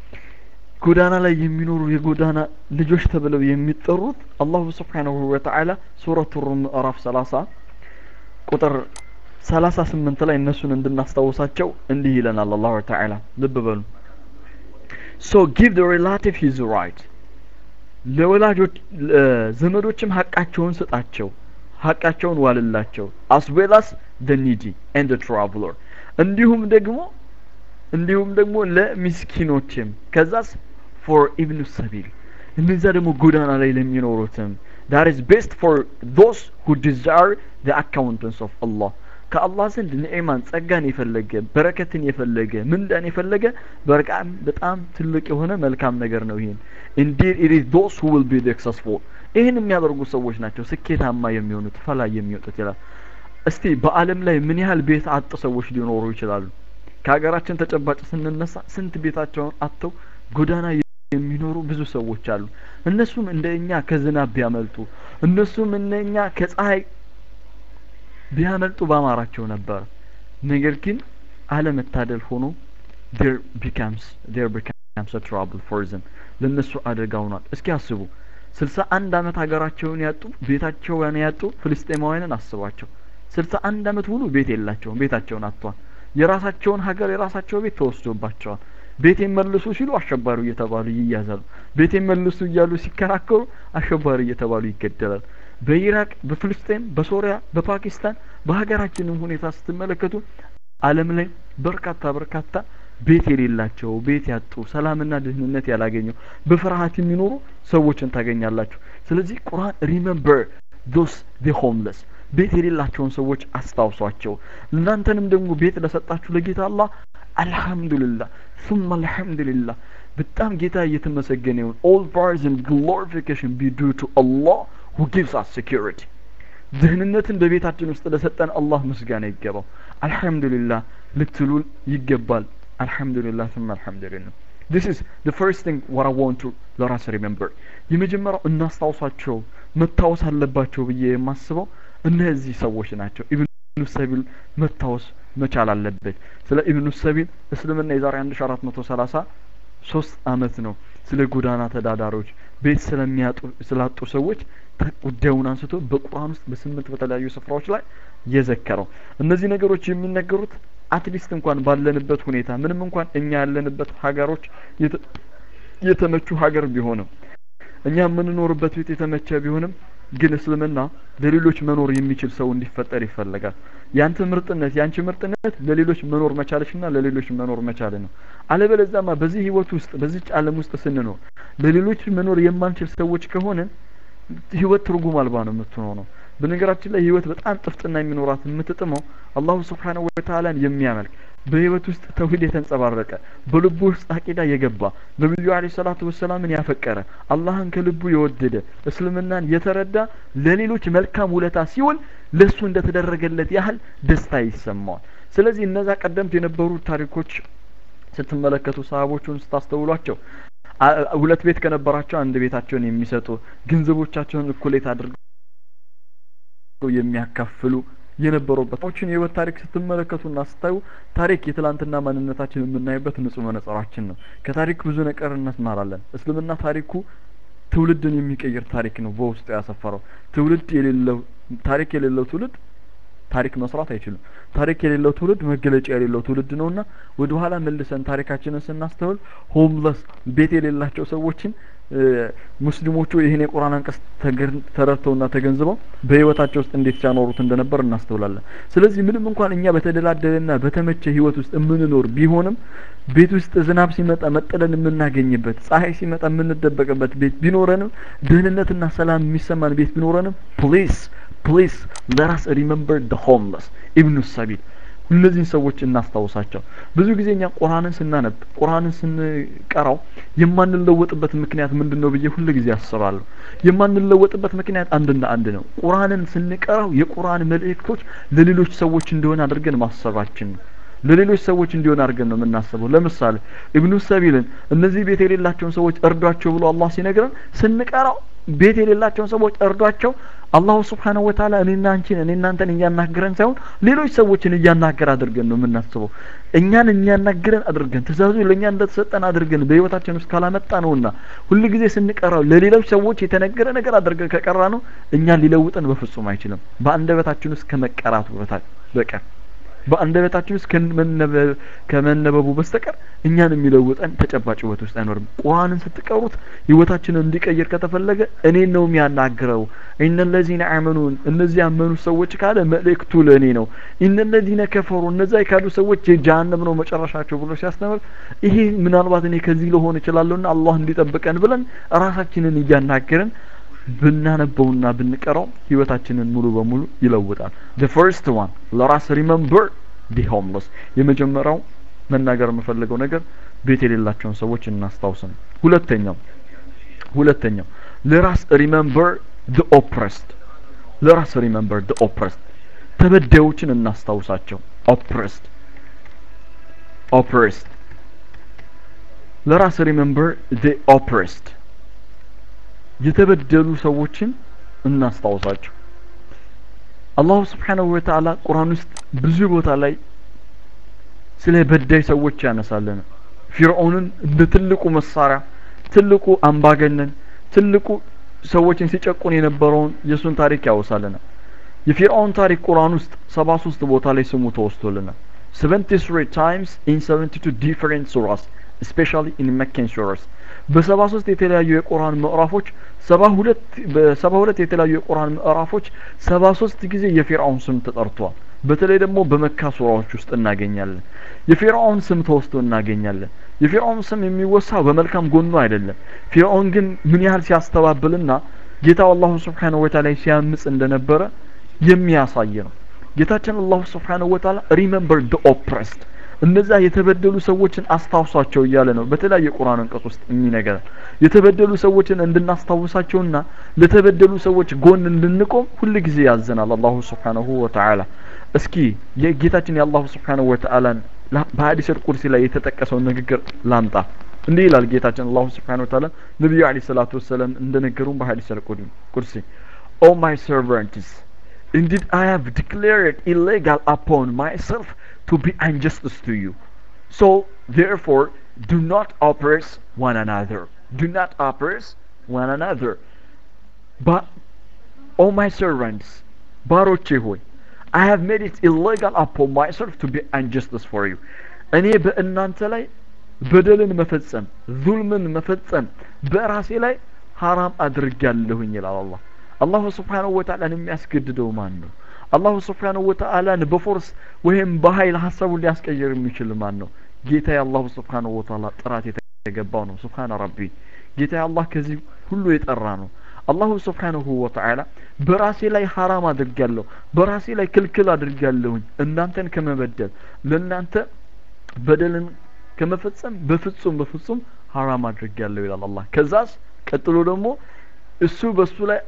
ጎዳና ላይ የሚኖሩ የጎዳና ልጆች ተብለው የሚጠሩት አላሁ ስብሓንሁ ወተዓላ ሱረቱ ሩም ምዕራፍ ሰላሳ ቁጥር ሰላሳ ስምንት ላይ እነሱን እንድናስታውሳቸው እንዲህ ይለናል አላሁ ተዓላ ልብ በሉ ሶ ጊቭ ደ ሪላቲቭ ሂዝ ራይት ለወላጆች ዘመዶችም ሀቃቸውን ስጣቸው ሀቃቸውን ዋልላቸው አስ ዌል አስ ደ ኒዲ ኤንድ ትራቭለር እንዲሁም ደግሞ እንዲሁም ደግሞ ለሚስኪኖችም ከዛስ ፎር ኢብኑ ሰቢል እነዛ ደግሞ ጎዳና ላይ ለሚኖሩትም that is best for those who desire the accountants of Allah ከአላህ ዘንድ ንዕማን ጸጋን የፈለገ በረከትን የፈለገ ምንዳን የፈለገ በጣም በጣም ትልቅ የሆነ መልካም ነገር ነው ይሄን indeed it is those who will be successful ይህን የሚያደርጉ ሰዎች ናቸው ስኬታማ የሚሆኑት ፈላይ የሚወጡት ይላል እስቲ በአለም ላይ ምን ያህል ቤት አጥ ሰዎች ሊኖሩ ይችላሉ ከሀገራችን ተጨባጭ ስንነሳ ስንት ቤታቸውን አጥተው ጎዳና የሚኖሩ ብዙ ሰዎች አሉ እነሱም እንደ እኛ ከዝናብ ቢያመልጡ እነሱም እንደ እኛ ከፀሐይ ቢያመልጡ ባማራቸው ነበር ነገር ግን አለመታደል ሆኖ there becomes there becomes a trouble for them ለነሱ አደጋ ሆኗል እስኪ አስቡ ስልሳ አንድ አመት ሀገራቸውን ያጡ ቤታቸውን ያጡ ፍልስጤማውያንን አስቧቸው ስልሳ አንድ አመት ሙሉ ቤት የላቸውም ቤታቸውን አጥቷል የራሳቸውን ሀገር የራሳቸው ቤት ተወስዶባቸዋል ቤት መልሱ ሲሉ አሸባሪ እየተባሉ ይያዛሉ ቤት መልሱ እያሉ ሲከራከሩ አሸባሪ እየተባሉ ይገደላል በኢራቅ በፍልስጤም በሶሪያ በፓኪስታን በሀገራችንም ሁኔታ ስትመለከቱ አለም ላይ በርካታ በርካታ ቤት የሌላቸው ቤት ያጡ ሰላምና ደህንነት ያላገኘው በፍርሃት የሚኖሩ ሰዎችን ታገኛላችሁ ስለዚህ ቁርአን ሪመምበር ዶስ ዲ ሆምለስ ቤት የሌላቸውን ሰዎች አስታውሷቸው እናንተንም ደግሞ ቤት ለሰጣችሁ ለጌታ አላህ አልহামዱሊላህ ثم አልহামዱሊላህ በጣም ጌታ እየተመሰገነ ይሁን all praise and glorification be due to Allah who gives us security ደህንነትን በቤታችን ውስጥ ለሰጠን አላህ ምስጋና ይገባው አልহামዱሊላህ ልትሉ ይገባል አልহামዱሊላህ ثم አልহামዱሊላህ this is the first thing what I want to let us remember የመጀመሪያው እናስታውሳቸው መታወስ አለባቸው ብዬ የማስበው እነዚህ ሰዎች ናቸው ኢብኑ ሰቢል መታወስ መቻል አለበት ስለ ኢብኑ ሰቢል እስልምና የዛሬ 1430 ሶስት አመት ነው ስለ ጎዳና ተዳዳሪዎች ቤት ስለሚያጡ ስላጡ ሰዎች ጉዳዩን አንስቶ በቁርአን ውስጥ በስምንት በተለያዩ ስፍራዎች ላይ የዘከረው እነዚህ ነገሮች የሚነገሩት አትሊስት እንኳን ባለንበት ሁኔታ ምንም እንኳን እኛ ያለንበት ሀገሮች የተመቹ ሀገር ቢሆንም እኛ የምንኖርበት ቤት የተመቸ ቢሆንም ግን እስልምና ለሌሎች መኖር የሚችል ሰው እንዲፈጠር ይፈለጋል ያንተ ምርጥነት ያንቺ ምርጥነት ለሌሎች መኖር መቻለሽና ለሌሎች መኖር መቻል ነው አለበለዚያማ በዚህ ህይወት ውስጥ በዚች ዓለም ውስጥ ስንኖር ለሌሎች መኖር የማንችል ሰዎች ከሆነ ህይወት ትርጉም አልባ ነው የምትሆነው በነገራችን ላይ ህይወት በጣም ጥፍጥና የሚኖራት የምትጥመው አላሁ ስብሓንሁ ወተዓላን የሚያመልክ በህይወት ውስጥ ተውሂድ የተንጸባረቀ በልቡ ውስጥ አቂዳ የገባ ነቢዩ አለ ሰላቱ ወሰላምን ያፈቀረ አላህን ከልቡ የወደደ እስልምናን የተረዳ ለሌሎች መልካም ውለታ ሲውል ለሱ እንደተደረገለት ያህል ደስታ ይሰማዋል ስለዚህ እነዛ ቀደምት የነበሩ ታሪኮች ስትመለከቱ ሰሃቦቹን ስታስተውሏቸው ሁለት ቤት ከነበራቸው አንድ ቤታቸውን የሚሰጡ ገንዘቦቻቸውን እኩሌት አድርገው የሚያካፍሉ የነበሩበት ዎችን የህይወት ታሪክ ስትመለከቱና ስታዩ ታሪክ የትላንትና ማንነታችን የምናይበት ንጹህ መነጽራችን ነው ከታሪክ ብዙ ነገር እንማራለን እስልምና ታሪኩ ትውልድን የሚቀይር ታሪክ ነው በውስጡ ያሰፈረው ትውልድ የሌለው ታሪክ የሌለው ትውልድ ታሪክ መስራት አይችልም ታሪክ የሌለው ትውልድ መገለጫ የሌለው ትውልድ ነውና ወደ ኋላ መልሰን ታሪካችንን ስናስተውል ሆምለስ ቤት የሌላቸው ሰዎችን ሙስሊሞቹ ይህን የቁርአን አንቀጽ ተረድተውና ተገንዝበው በህይወታቸው ውስጥ እንዴት ሲያኖሩት እንደነበር እናስተውላለን ስለዚህ ምንም እንኳን እኛ በተደላደለና በተመቸ ህይወት ውስጥ የምንኖር ቢሆንም ቤት ውስጥ ዝናብ ሲመጣ መጠለል የምናገኝበት ፀሐይ ሲመጣ የምንደበቅበት ቤት ቢኖረንም ደህንነትና ሰላም የሚሰማን ቤት ቢኖረንም ፕሊስ ፕሊስ ለራስ ሪመምበር ደ ሆምለስ ኢብኑ ሰቢል እነዚህን ሰዎች እናስታውሳቸው ብዙ ጊዜ እኛ ቁርአንን ስናነብ ቁርአንን ስንቀራው የማንለወጥበት ምክንያት ምንድን ነው ብዬ ሁሉ ጊዜ አስባለሁ የማንለወጥበት ምክንያት አንድና አንድ ነው ቁርአንን ስንቀራው የቁርአን መልእክቶች ለሌሎች ሰዎች እንደሆነ አድርገን ማሰባችን ነው ለሌሎች ሰዎች እንዲሆን አድርገን ነው የምናስበው ለምሳሌ ኢብኑ ሰቢልን እነዚህ ቤት የሌላቸውን ሰዎች እርዷቸው ብሎ አላህ ሲነግረን ስንቀራው ቤት የሌላቸውን ሰዎች እርዷቸው አላሁ ስብሓነሁ ወተዓላ እኔና አንቺን እኔ እናንተን እያናገረን ሳይሆን ሌሎች ሰዎችን እያናገር አድርገን ነው የምናስበው እኛን እያናገረን አድርገን ትእዛዙ ለእኛ እንደተሰጠን አድርገን በህይወታችን ውስጥ ካላመጣ ነውና ሁል ጊዜ ስንቀራው ለሌሎች ሰዎች የተነገረ ነገር አድርገን ከቀራ ነው እኛን ሊለውጠን በፍጹም አይችልም በአንደበታችን ውስጥ ከመቀራቱ በቀር በአንደበታችን ውስጥ ከመነበቡ በስተቀር እኛን የሚለውጠን ተጨባጭ ህይወት ውስጥ አይኖርም ቁርአንን ስትቀሩት ህይወታችንን እንዲቀይር ከተፈለገ እኔን ነው የሚያናግረው ኢነለዚነ አመኑን እነዚህ ያመኑ ሰዎች ካለ መልእክቱ ለእኔ ነው ኢነለዚነ ከፈሩ እነዛ የካዱ ሰዎች የጀሃነም ነው መጨረሻቸው ብሎ ሲያስተምር ይሄ ምናልባት እኔ ከዚህ ልሆን እችላለሁና አላህ እንዲጠብቀን ብለን ራሳችንን እያናገርን ብናነበውና ብንቀራው ህይወታችንን ሙሉ በሙሉ ይለውጣል the first one ለራስ ሪመምበር ዲ ሆምለስ የመጀመሪያው መናገር የምፈልገው ነገር ቤት የሌላቸውን ሰዎች እናስታውስ ነው ሁለተኛው ሁለተኛው ለራስ ሪመምበር the oppressed ለራስ ሪመምበር the oppressed ተበዳዮችን እናስታውሳቸው oppressed oppressed ለራስ ሪመምበር the oppressed የተበደሉ ሰዎችን እናስታውሳቸው አላሁ ስብሓነሁ ወተዓላ ቁርአን ውስጥ ብዙ ቦታ ላይ ስለ በዳይ ሰዎች ያነሳልን ፊርዖንን እንደ ትልቁ መሳሪያ ትልቁ አምባገነን ትልቁ ሰዎችን ሲጨቁን የነበረውን የእሱን ታሪክ ያወሳልናል የፊርዖን ታሪክ ቁርአን ውስጥ ሰባ ሶስት ቦታ ላይ ስሙ ተወስቶልናል 73 times in 72 different surahs especially in Meccan surahs በሰባ ሶስት የተለያዩ የቁርአን ምዕራፎች ሰባ ሁለት በሰባ ሁለት የተለያዩ የቁርአን ምዕራፎች ሰባ ሶስት ጊዜ የፊርዓውን ስም ተጠርቷል በተለይ ደግሞ በመካ ሱራዎች ውስጥ እናገኛለን የፊርዓውን ስም ተወስቶ እናገኛለን የፊርዓውን ስም የሚወሳው በመልካም ጎኑ አይደለም ፊርዓውን ግን ምን ያህል ሲያስተባብልና ጌታው አላሁ ስብሓነሁ ወተዓላ ሲያምጽ እንደነበረ የሚያሳይ ነው ጌታችን አላሁ ስብሓነሁ ወተዓላ ሪመምበር ደ ኦፕረስድ እነዛ የተበደሉ ሰዎችን አስታውሷቸው እያለ ነው በተለያየ ቁርአን አንቀጽ ውስጥ የሚነገረን የተበደሉ ሰዎችን እንድናስታውሳቸውና ለተበደሉ ሰዎች ጎን እንድንቆም ሁል ጊዜ ያዘናል አላሁ ስብሓነሁ ወተዓላ እስኪ የጌታችን የአላሁ ስብሓነሁ ወተዓላን በሀዲስ ቁርሲ ላይ የተጠቀሰውን ንግግር ላምጣ እንዲህ ይላል ጌታችን አላሁ ስብሓነሁ ወተዓላ ነቢዩ አለይሂ ሰላቱ ወሰላም እንደነገሩን በሀዲስ ቁርሲ ኦ ማይ ሰርቨንትስ Indeed, I have declared illegal upon myself to be injustice to you. So, therefore, do not oppress one another. Do not oppress one another. But, O my servants, ባሮቼ ሆይ I have made it illegal upon myself to be injustice for you. እኔ በእናንተ ላይ በደልን መፈጸም ዙልምን መፈጸም በራሴ ላይ ሐራም አድርጌያለሁኝ ይላል አላህ አላሁ ስብሓንሁ ወተዓላን የሚያስገድደው ማን ነው አላሁ ስብሓንሁ ወተዓላን በፎርስ ወይም በኃይል ሀሳቡን ሊያስቀይር የሚችል ማን ነው ጌታ የአላሁ ስብሓንሁ ወተዓላ ጥራት የተገባው ነው ስብሓን ረቢ ጌታ አላህ ከዚህ ሁሉ የጠራ ነው አላሁ ስብሓንሁ ወተዓላ በራሴ ላይ ሐራም አድርጊያለሁ በራሴ ላይ ክልክል አድርጊያለሁኝ እናንተን ከመበደል ለእናንተ በደልን ከመፈጸም በፍጹም በፍጹም ሐራም አድርጊያለሁ ይላል አላህ ከዛስ ቀጥሎ ደግሞ እሱ በሱ ላይ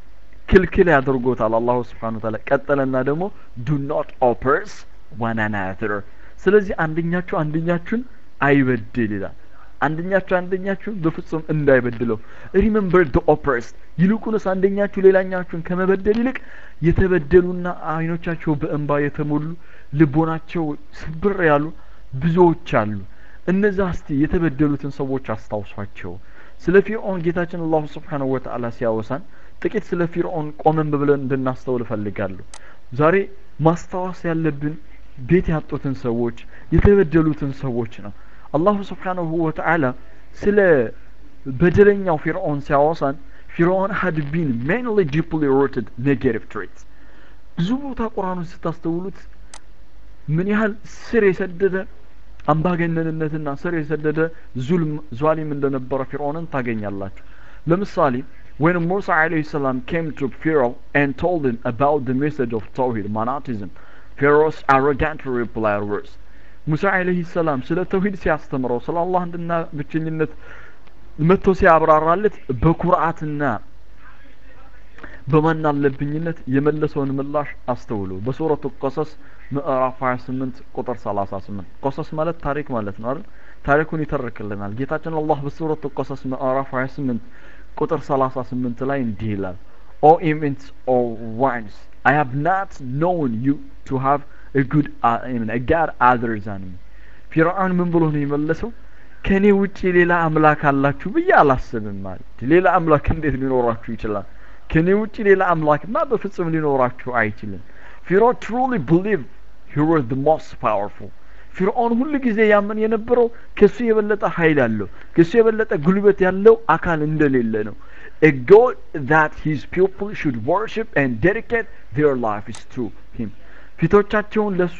ክልክል ያደርጎታል አላሁ ስብሓን ታላ ቀጠለና ደግሞ ዱ ኖት ኦፐርስ ዋን አናዘር ስለዚህ አንደኛችሁ አንደኛችሁን አይበድል ይላል አንደኛችሁ አንደኛችሁን በፍጹም እንዳይበድለው ሪመምበር ደ ኦፐርስ ይልቁንስ አንደኛችሁ ሌላኛችሁን ከመበደል ይልቅ የተበደሉና አይኖቻቸው በእንባ የተሞሉ ልቦናቸው ስብር ያሉ ብዙዎች አሉ እነዛ እስቲ የተበደሉትን ሰዎች አስታውሷቸው ስለ ፊርዖን ጌታችን አላሁ ስብሓንሁ ወተዓላ ሲያወሳን ጥቂት ስለ ፊርዖን ቆመን ብለን እንድናስተውል እፈልጋለሁ ዛሬ ማስታወስ ያለብን ቤት ያጡትን ሰዎች የተበደሉትን ሰዎች ነው አላሁ ስብሓንሁ ወተዓላ ስለ በደለኛው ፊርዖን ሲያወሳን ፊርዖን had been mainly deeply rooted negative traits ብዙ ቦታ ቁርአኑን ስታስተውሉት ምን ያህል ስር የሰደደ አምባገነንነትና ስር የሰደደ ዙልም ዟሊም እንደነበረ ፊርዖንን ታገኛላችሁ ለምሳሌ when Musa alayhi salam came to Pharaoh and told him about the message of Tawhid, monotheism, Pharaoh's arrogant reply was ሙሳ አለይሂ ሰላም ስለ ተውሂድ ሲያስተምረው ስለ አላህ አንድና ብቸኝነት መጥቶ ሲያብራራለት በኩርአትና በማን አለብኝነት የመለሰውን ምላሽ አስተውሉ በሱረቱ ቀሰስ ምዕራፍ 28 ቁጥር 38 ቆሰስ ማለት ታሪክ ማለት ነው አይደል ታሪኩን ይተርክልናል ጌታችን አላህ በሱረቱ ቆሰስ ምዕራፍ 28 ቁጥር 38 ላይ እንዲህ ይላል O immense or ones, I have not known you to have a good, uh, I mean, a God other than me. ፊርዓውን ምን ብሎ ነው የመለሰው? ከኔ ውጪ ሌላ አምላክ አላችሁ ብዬ አላስብም ማለት ሌላ አምላክ እንዴት ሊኖራችሁ ይችላል? ከኔ ውጪ ሌላ አምላክማ በፍጹም ሊኖራችሁ አይችልም። ፊርዓውን truly believed he was the most powerful. ፊርዓውን ሁሉ ጊዜ ያምን የነበረው ከሱ የበለጠ ኃይል ያለው ከሱ የበለጠ ጉልበት ያለው አካል እንደሌለ ነው። a God that his people should worship and dedicate their lives to him ፊቶቻቸውን ለሱ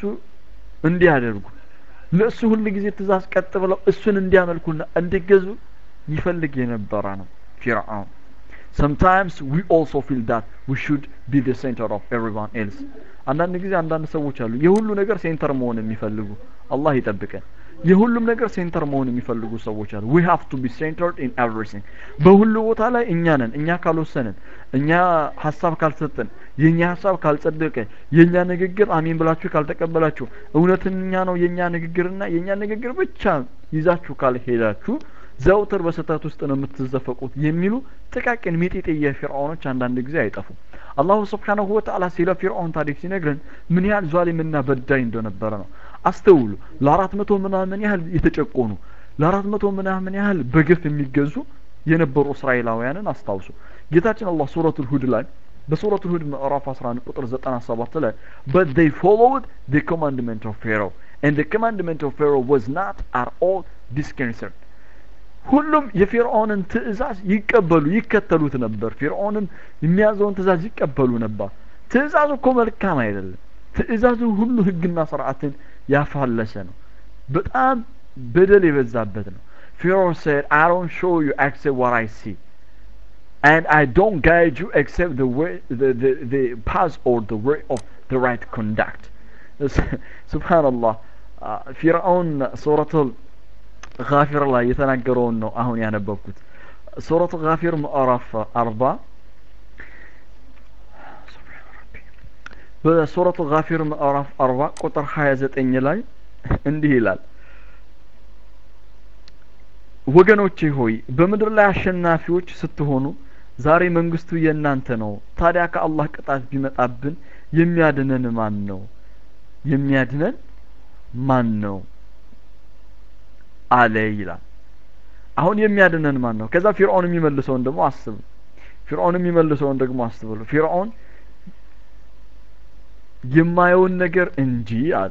እንዲያደርጉ ለእሱ ሁሉ ጊዜ ትእዛዝ ቀጥ ብለው እሱን እንዲያመልኩና እንዲገዙ ይፈልግ የነበረ ነው ፊርዓውን sometimes we also feel that we should be the center of everyone else አንዳንድ ጊዜ አንዳንድ ሰዎች አሉ የሁሉ ነገር ሴንተር መሆን የሚፈልጉ አላህ ይጠብቀን የሁሉም ነገር ሴንተር መሆን የሚፈልጉ ሰዎች አሉ we have to be centered in everything በሁሉ ቦታ ላይ እኛ ነን እኛ ካልወሰንን እኛ ሀሳብ ካልሰጠን የኛ ሀሳብ ካልጸደቀ የኛ ንግግር አሚን ብላችሁ ካልተቀበላችሁ እውነተኛ ነው የኛ ንግግርና የኛ ንግግር ብቻ ይዛችሁ ካልሄዳችሁ ዘውትር በስህተት ውስጥ ነው የምትዘፈቁት የሚሉ ጥቃቅን ሚጢጤ የፊርዓውኖች አንዳንድ ጊዜ አይጠፉም አላሁ ስብሓናሁ ወተአላ ስለ ፊርዓውን ታሪክ ሲነግረን ምን ያህል ዟሊምና በዳይ እንደነበረ ነው አስተውሉ ለአራት መቶ ምናምን ያህል የተጨቆኑ ለአራት መቶ ምናምን ያህል በግፍ የሚገዙ የነበሩ እስራኤላውያንን አስታውሱ ጌታችን አላህ ሱረቱል ሁድ ላይ በሱረቱል ሁድ ምዕራፍ 11 ቁጥር 97 ላይ but they followed the commandment of Pharaoh and the commandment of Pharaoh was not at all disconcerted ሁሉም የፊርዖንን ትእዛዝ ይቀበሉ ይከተሉት ነበር ፊርዖንን የሚያዘውን ትእዛዝ ይቀበሉ ነበር ትእዛዙ እኮ መልካም አይደለም ትእዛዙ ሁሉ ህግና ስርዓትን ያፋለሰ ነው በጣም በደል የበዛበት ነው Pharaoh said, I don't show you except what I see. And I don't guide you except the way, the, the, the path or the way of the right conduct. Subhanallah. ፊርዓውን ሱረቱል ጋፊር ላይ የተናገረውን ነው አሁን ያነበብኩት ሱረቱ ጋፊር ምዕራፍ አርባ በሱረቱ ጋፊር ምዕራፍ አርባ ቁጥር ሀያ ዘጠኝ ላይ እንዲህ ይላል ወገኖቼ ሆይ በምድር ላይ አሸናፊዎች ስትሆኑ ዛሬ መንግስቱ የእናንተ ነው ታዲያ ከአላህ ቅጣት ቢመጣብን የሚያድነን ማን ነው የሚያድነን ማን ነው አለ ይላል አሁን የሚያድነን ማን ነው ከዛ ፊርዖን የሚመልሰውን ደግሞ አስቡ ፊርዖን የሚመልሰውን ደግሞ አስቡ ፊርዖን የማየውን ነገር እንጂ አለ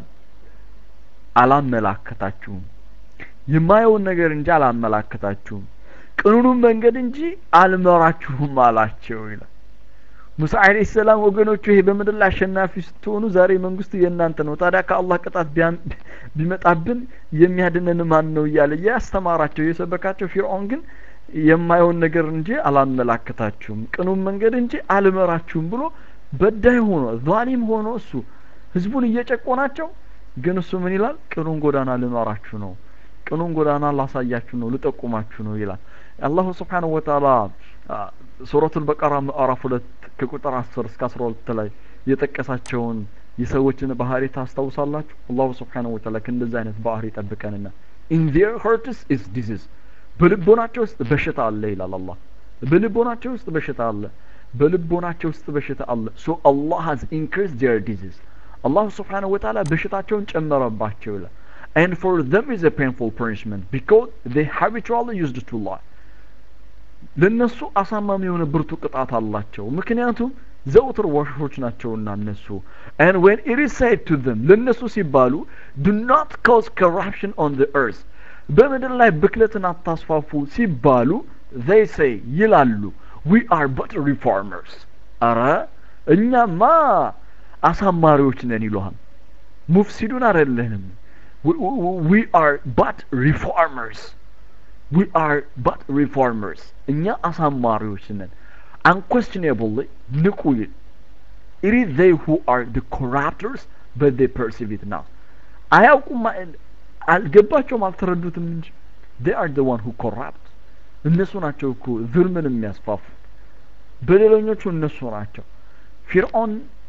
አላመላከታችሁም የማየውን ነገር እንጂ አላመላከታችሁም ቅኑኑን መንገድ እንጂ አልመራችሁም አላቸው ይላል ሙሳ አለይሂ ሰላም ወገኖቹ ይሄ በምድር ላይ አሸናፊ ስትሆኑ ዛሬ መንግስቱ የእናንተ ነው ታዲያ ከአላህ ቅጣት ቢመጣብን የሚያድነን ማን ነው እያለ ያስተማራቸው የሰበካቸው ፊርዖን ግን የማየውን ነገር እንጂ አላመላከታችሁም ቅኑን መንገድ እንጂ አልመራችሁም ብሎ በዳይ ሆኖ ዛሊም ሆኖ እሱ ህዝቡን እየጨቆናቸው ግን እሱ ምን ይላል ቅኑን ጎዳና ልመራችሁ ነው ቅኑን ጎዳና ላሳያችሁ ነው ልጠቁማችሁ ነው ይላል አላሁ ስብሓንሁ ወተአላ ሱረቱል በቀራ ምዕራፍ ሁለት ከቁጥር አስር እስከ አስራ ሁለት ላይ የጠቀሳቸውን የሰዎችን ባህሪ ታስታውሳላችሁ አላሁ ስብሓንሁ ወተአላ ከእንደዚህ አይነት ባህሪ ጠብቀንና ኢን ዜር ሀርትስ ኢዝ ዲዚዝ በልቦናቸው ውስጥ በሽታ አለ ይላል አላህ በልቦናቸው ውስጥ በሽታ አለ በልቦናቸው ውስጥ በሽታ አለ ሶ አላህ ሀዝ ኢንክሪዝ ዜር ዲዚዝ አላሁ ስብሓንሁ ወተአላ በሽታቸውን ጨመረባቸው ይላል and for them is a painful punishment because they habitually used to lie ለነሱ አሳማሚ የሆነ ብርቱ ቅጣት አላቸው ምክንያቱም ዘውትር ዋሾች ናቸውና እነሱ and when it is said to them ለነሱ ሲባሉ do not cause corruption on the earth በምድር ላይ ብክለትን አታስፋፉ ሲባሉ they say ይላሉ we are but reformers አረ እኛማ አሳማሪዎች ነን ይሉሃል ሙፍሲዱን አይደለንም we are but reformers we are but reformers እኛ አሳማሪዎች ነን unquestionably ንቁ ይል it is they who are the corrupters but they perceive it now አያውቁም አልገባቸውም አልተረዱትም እንጂ they are the one who corrupt እነሱ ናቸው እኮ zulምን የሚያስፋፉ በደለኞቹ እነሱ ናቸው ፊርዖን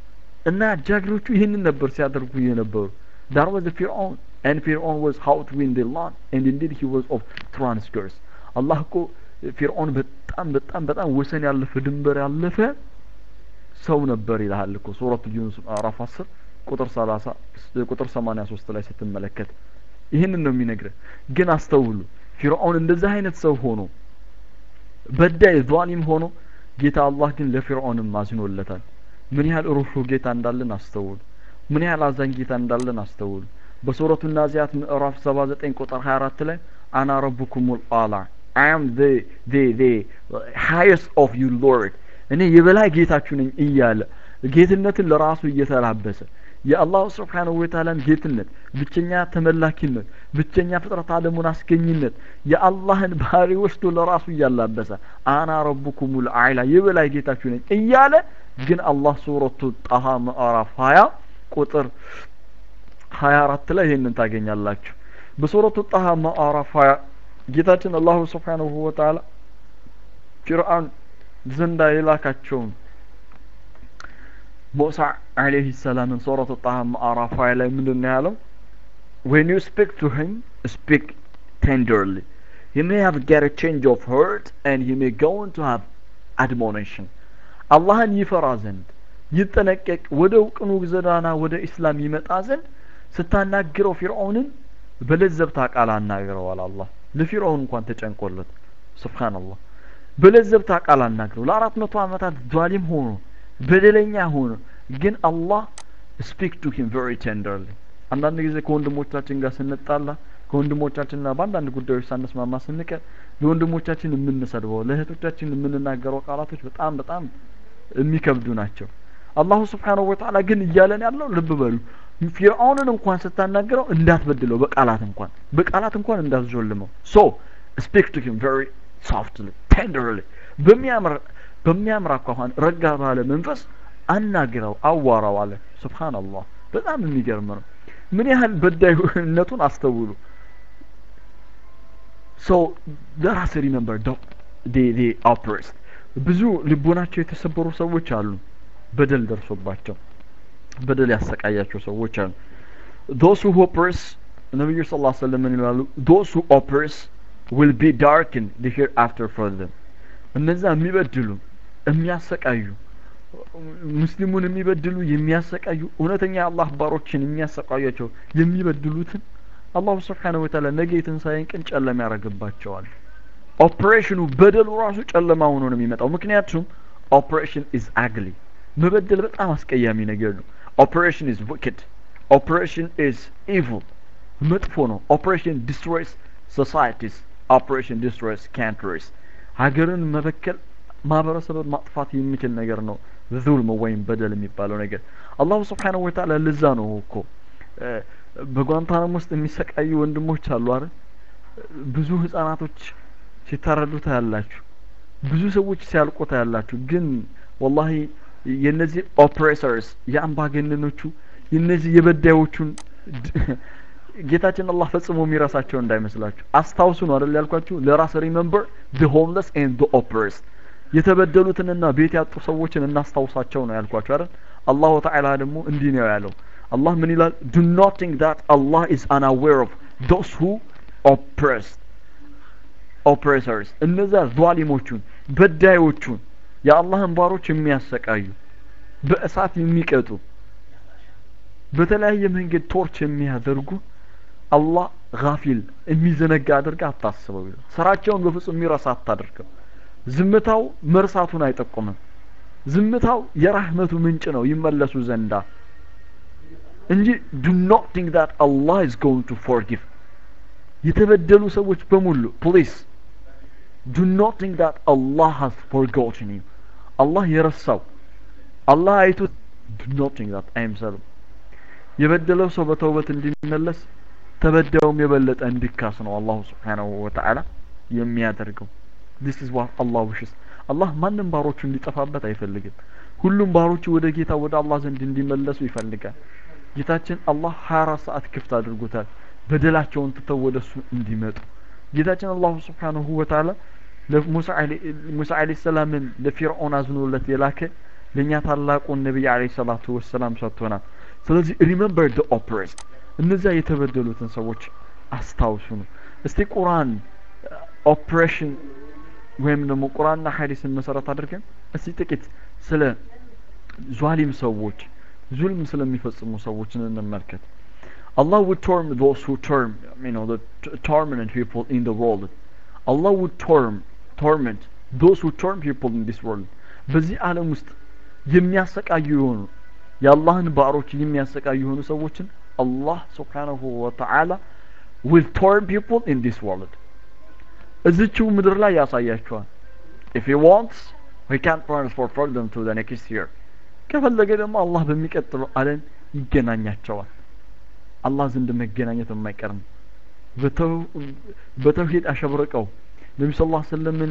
እና ጃግሮቹ ይህንን ነበር ሲያደርጉ የነበሩ that was the Fir'aun and Fir'aun was how to win the land and indeed he was of transgress አላህ እኮ ፊርዖን በጣም በጣም በጣም ወሰን ያለፈ ድንበር ያለፈ ሰው ነበር ይልሃል እኮ ሱረቱ ዩኑስ ምዕራፍ 10 ቁጥር 30 ቁጥር 83 ላይ ስትመለከት ይህንን ነው የሚነግረ ግን አስተውሉ ፊርዖን እንደዚህ አይነት ሰው ሆኖ በዳይ ዟሊም ሆኖ ጌታ አላህ ግን ለፊርዖንም አዝኖለታል ምን ያህል ሩህሩህ ጌታ እንዳለን አስተውሉ ምን ያህል አዛኝ ጌታ እንዳለን አስተውሉ በሱረቱ ናዚያት ምዕራፍ 79 ቁጥር 24 ላይ አና ረቡኩሙል አላ I am the the the highest of you Lord እኔ የበላይ ጌታችሁ ነኝ እያለ ጌትነትን ለራሱ እየተላበሰ የአላሁ ስብሓንሁ ወተዓላን ጌትነት ብቸኛ ተመላኪነት ብቸኛ ፍጥረት አለሙን አስገኝነት የአላህን ባህሪ ወስዶ ለራሱ እያላበሰ አና ረቡኩሙል አዕላ የበላይ ጌታችሁ ነኝ እያለ ግን አላህ ሱረቱ ጣሃ ምዕራፍ ሀያ ቁጥር ሀያ አራት ላይ ይህንን ታገኛላችሁ በሱረቱ ጣሃ ምዕራፍ ሀያ ጌታችን አላሁ ስብሓንሁ ወተዓላ ፊርአን ዘንዳ የላካቸውን ሙሳ አለይሂ ሰላምን ሱረቱ ጣሃ ምዕራፍ ሀያ ላይ ምንድን ነው ያለው when you speak to him speak tenderly he may have get a change of heart and he may go on to have admonition አላህን ይፈራ ዘንድ ይጠነቀቅ ወደ እውቅኑ ዘዳና ወደ ኢስላም ይመጣ ዘንድ ስታናግረው ፊርዖንን በለዘብታ ቃል አናግረዋል አላህ ለፊርዖን እንኳን ተጨንቆለት ስብሓንላህ በለዘብታ ቃል አናግረው ለአራት መቶ ዓመታት ዟሊም ሆኖ በደለኛ ሆኖ ግን አላህ ስፒክ ቱ ሂም ቨሪ ቴንደርሊ አንዳንድ ጊዜ ከወንድሞቻችን ጋር ስንጣላ ከወንድሞቻችንና በአንዳንድ ጉዳዮች ሳንስማማ ስንቀር ለወንድሞቻችን የምንሰድበው ለእህቶቻችን የምንናገረው ቃላቶች በጣም በጣም የሚከብዱ ናቸው አላሁ ስብሓንሁ ወተዓላ ግን እያለን ያለው ልብ በሉ ፊርዓውንን እንኳን ስታናግረው እንዳትበድለው በቃላት እንኳን በቃላት እንኳን እንዳትዞልመው ሶ ስፒክ ቱ ሂም ቨሪ ሶፍትሊ ቴንደርሊ በሚያምር በሚያምር አኳኋን ረጋ ባለ መንፈስ አናግረው አዋራው አለ ስብሓንላህ በጣም የሚገርም ነው ምን ያህል በዳይነቱን አስተውሉ ሶ ለራስ ሪመምበር ዴ ኦፕሬስት ብዙ ልቦናቸው የተሰበሩ ሰዎች አሉ በደል ደርሶባቸው በደል ያሰቃያቸው ሰዎች አሉ ዶስ ሁ ሆፐርስ ነቢዩ ስ ላ ሰለም ምን ይላሉ ዶስ ሁ ኦፐርስ ዊል ቢ ዳርክን ዲ ሂር አፍተር ፎር ዘም እነዛ የሚበድሉ የሚያሰቃዩ ሙስሊሙን የሚበድሉ የሚያሰቃዩ እውነተኛ የአላህ ባሮችን የሚያሰቃያቸው የሚበድሉትን አላሁ ስብሓነሁ ወተዓላ ነገ የትንሣኤን ቀን ጨለማ ያደርግባቸዋል ኦፕሬሽኑ በደሉ ራሱ ጨለማ ሆኖ ነው የሚመጣው ምክንያቱም ኦፕሬሽን ኢዝ አግሊ መበደል በጣም አስቀያሚ ነገር ነው ኦፕሬሽን ኢዝ ዊክድ ኦፕሬሽን ኢዝ ኢቪል መጥፎ ነው ኦፕሬሽን ዲስትሮይስ ሶሳይቲስ ኦፕሬሽን ዲስትሮይስ ካንትሪስ ሀገርን መበከል ማህበረሰብን ማጥፋት የሚችል ነገር ነው ዙልም ወይም በደል የሚባለው ነገር አላሁ ስብሓነሁ ወተዓላ ለዛ ነው እኮ በጓንታናም ውስጥ የሚሰቃዩ ወንድሞች አሉ አይደል ብዙ ህጻናቶች ሲታረዱ ታያላችሁ ብዙ ሰዎች ሲያልቁ ታያላችሁ ግን ወላሂ የነዚህ ኦፕሬሰርስ የአምባገነኖቹ የነዚህ የበዳዮቹን ጌታችን አላህ ፈጽሞ የሚረሳቸው እንዳይመስላችሁ አስታውሱ ነው አይደል ያልኳችሁ ለራስ ሪመምበር the homeless and the oppressed የተበደሉትንና ቤት ያጡ ሰዎችን እናስታውሳቸው ነው ያልኳችሁ አይደል አላሁ ተዓላ ደግሞ እንዲህ ነው ያለው አላህ ምን ይላል do not think that Allah is unaware of those who oppressed ኦፕሬሰርስ እነዛ ዟሊሞቹን በዳዮቹን የአላህን ባሮች የሚያሰቃዩ በእሳት የሚቀጡ በተለያየ መንገድ ቶርች የሚያደርጉ አላህ ጋፊል የሚዘነጋ አድርጋ አታስበው ይላል ስራቸውን በፍጹም የሚረሳ አታድርገው ዝምታው መርሳቱን አይጠቁምም ዝምታው የራህመቱ ምንጭ ነው ይመለሱ ዘንዳ እንጂ do not think that Allah is going to forgive የተበደሉ ሰዎች በሙሉ ፕሊስ do not think that Allah has forgotten you አላህ የረሳው አላህ አይቶ do not think that I am sorry የበደለው ሰው በተውበት እንዲመለስ ተበዳዩም የበለጠ እንዲካስ ነው አላሁ ስብሓናሁ ወተዓላ የሚያደርገው this is what Allah wishes አላህ ማንም ባሮቹ እንዲጠፋበት አይፈልግም ሁሉም ባሮቹ ወደ ጌታ ወደ አላህ ዘንድ እንዲመለሱ ይፈልጋል ጌታችን አላህ 24 ሰዓት ክፍት አድርጎታል በደላቸውን ትተው ወደ እሱ እንዲመጡ ጌታችን አላሁ ስብሓንሁ ወተዓላ ሙሳ አለይሂ ሰላምን ለፊርዖን አዝኖለት የላከ ለእኛ ታላቁን ነቢይ አለይሂ ሰላቱ ወሰላም ሰጥቶናል ስለዚህ ሪመምበር ደ ኦፕሬስድ እነዚያ የተበደሉትን ሰዎች አስታውሱ ነው እስቲ ቁርአን ኦፕሬሽን ወይም ደግሞ ቁርአንና ሐዲስን መሰረት አድርገን እስቲ ጥቂት ስለ ዟሊም ሰዎች ዙልም ስለሚፈጽሙ ሰዎችን እንመልከት Allah would torm those who torm, you know, the t- torment people in the world. Allah would torm, torment those who torm people in this world. በዚህ ዓለም ውስጥ የሚያሰቃዩ የሆኑ የአላህን ባሮች የሚያሰቃዩ የሆኑ ሰዎችን አላህ ስብሓነሁ ወተዓላ will torm people in this world. እዚችው ምድር ላይ ያሳያቸዋል። if he wants he can transfer them to the next year. ከፈለገ ደግሞ አላህ በሚቀጥለው ዓለም ይገናኛቸዋል። አላህ ዘንድ መገናኘት የማይቀር ነው። በተውሂድ አሸብርቀው ነቢ ስ ላ ሰለምን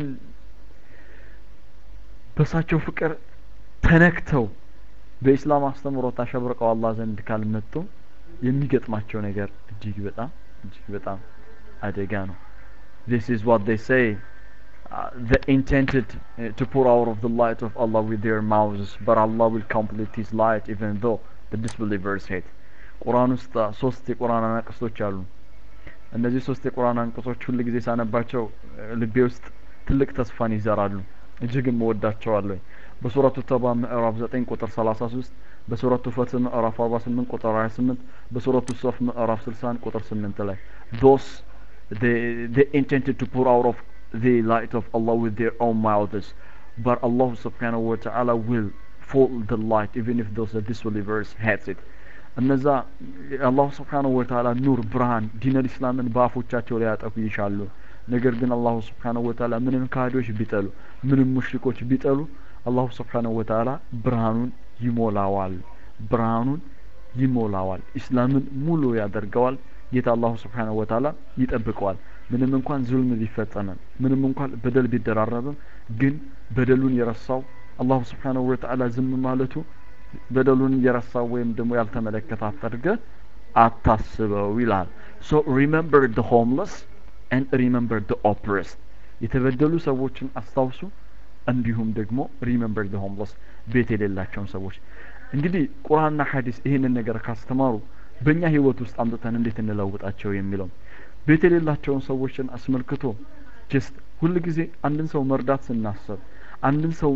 በእሳቸው ፍቅር ተነክተው በኢስላም አስተምሮት አሸብርቀው አላህ ዘንድ ካልመጡ የሚገጥማቸው ነገር እጅግ በጣም እጅግ በጣም አደጋ ነው። This is what they say. Uh, they intended uh, to pour out of the light of Allah with their mouths, but Allah will complete His light even though the disbelievers hate. ቁርአን ውስጥ ሶስት የቁርአን አንቀጾች አሉ። እነዚህ ሶስት የቁርአን አንቀጾች ሁል ጊዜ ሳነባቸው ልቤ ውስጥ ትልቅ ተስፋን ይዘራሉ። እጅግም እወዳቸዋለሁ። በሱረቱ ተባ ምዕራፍ 9 ቁጥር 33፣ በሱረቱ ፈትህ ምዕራፍ 48 ቁጥር 28፣ በሱረቱ ሶፍ ምዕራፍ 61 ቁጥር 8 ላይ those they they intended to pour out of the light of Allah with their own mouths but Allah subhanahu wa ta'ala will fall the light even if those disbelievers hates it እነዛ የአላሁ ስብሓነሁ ወተዓላ ኑር ብርሃን ዲነል ኢስላምን በአፎቻቸው ላይ ያጠፉ ይሻሉ። ነገር ግን አላሁ ስብሓነሁ ወተዓላ ምንም ካህዶች ቢጠሉ ምንም ሙሽሪኮች ቢጠሉ አላሁ ስብሓነሁ ወተዓላ ብርሃኑን ይሞላዋል። ብርሃኑን ይሞላዋል። ኢስላምን ሙሉ ያደርገዋል። ጌታ አላሁ ስብሓነሁ ወተዓላ ይጠብቀዋል። ምንም እንኳን ዙልም ቢፈጸምም ምንም እንኳን በደል ቢደራረብም ግን በደሉን የረሳው አላሁ ስብሓነሁ ወተዓላ ዝም ማለቱ በደሉን እየረሳው ወይም ደግሞ ያልተመለከተ አድርገህ አታስበው ይላል። ሶ ሪመምበር ደ ሆምለስ ኤንድ ሪመምበር ደ ኦፕሬስድ የተበደሉ ሰዎችን አስታውሱ፣ እንዲሁም ደግሞ ሪመምበር ደ ሆምለስ ቤት የሌላቸውን ሰዎች። እንግዲህ ቁርአንና ሐዲስ ይህንን ነገር ካስተማሩ በእኛ ህይወት ውስጥ አምጥተን እንዴት እንለውጣቸው የሚለው ቤት የሌላቸውን ሰዎችን አስመልክቶ ጀስት ሁል ጊዜ አንድን ሰው መርዳት ስናስብ አንድን ሰው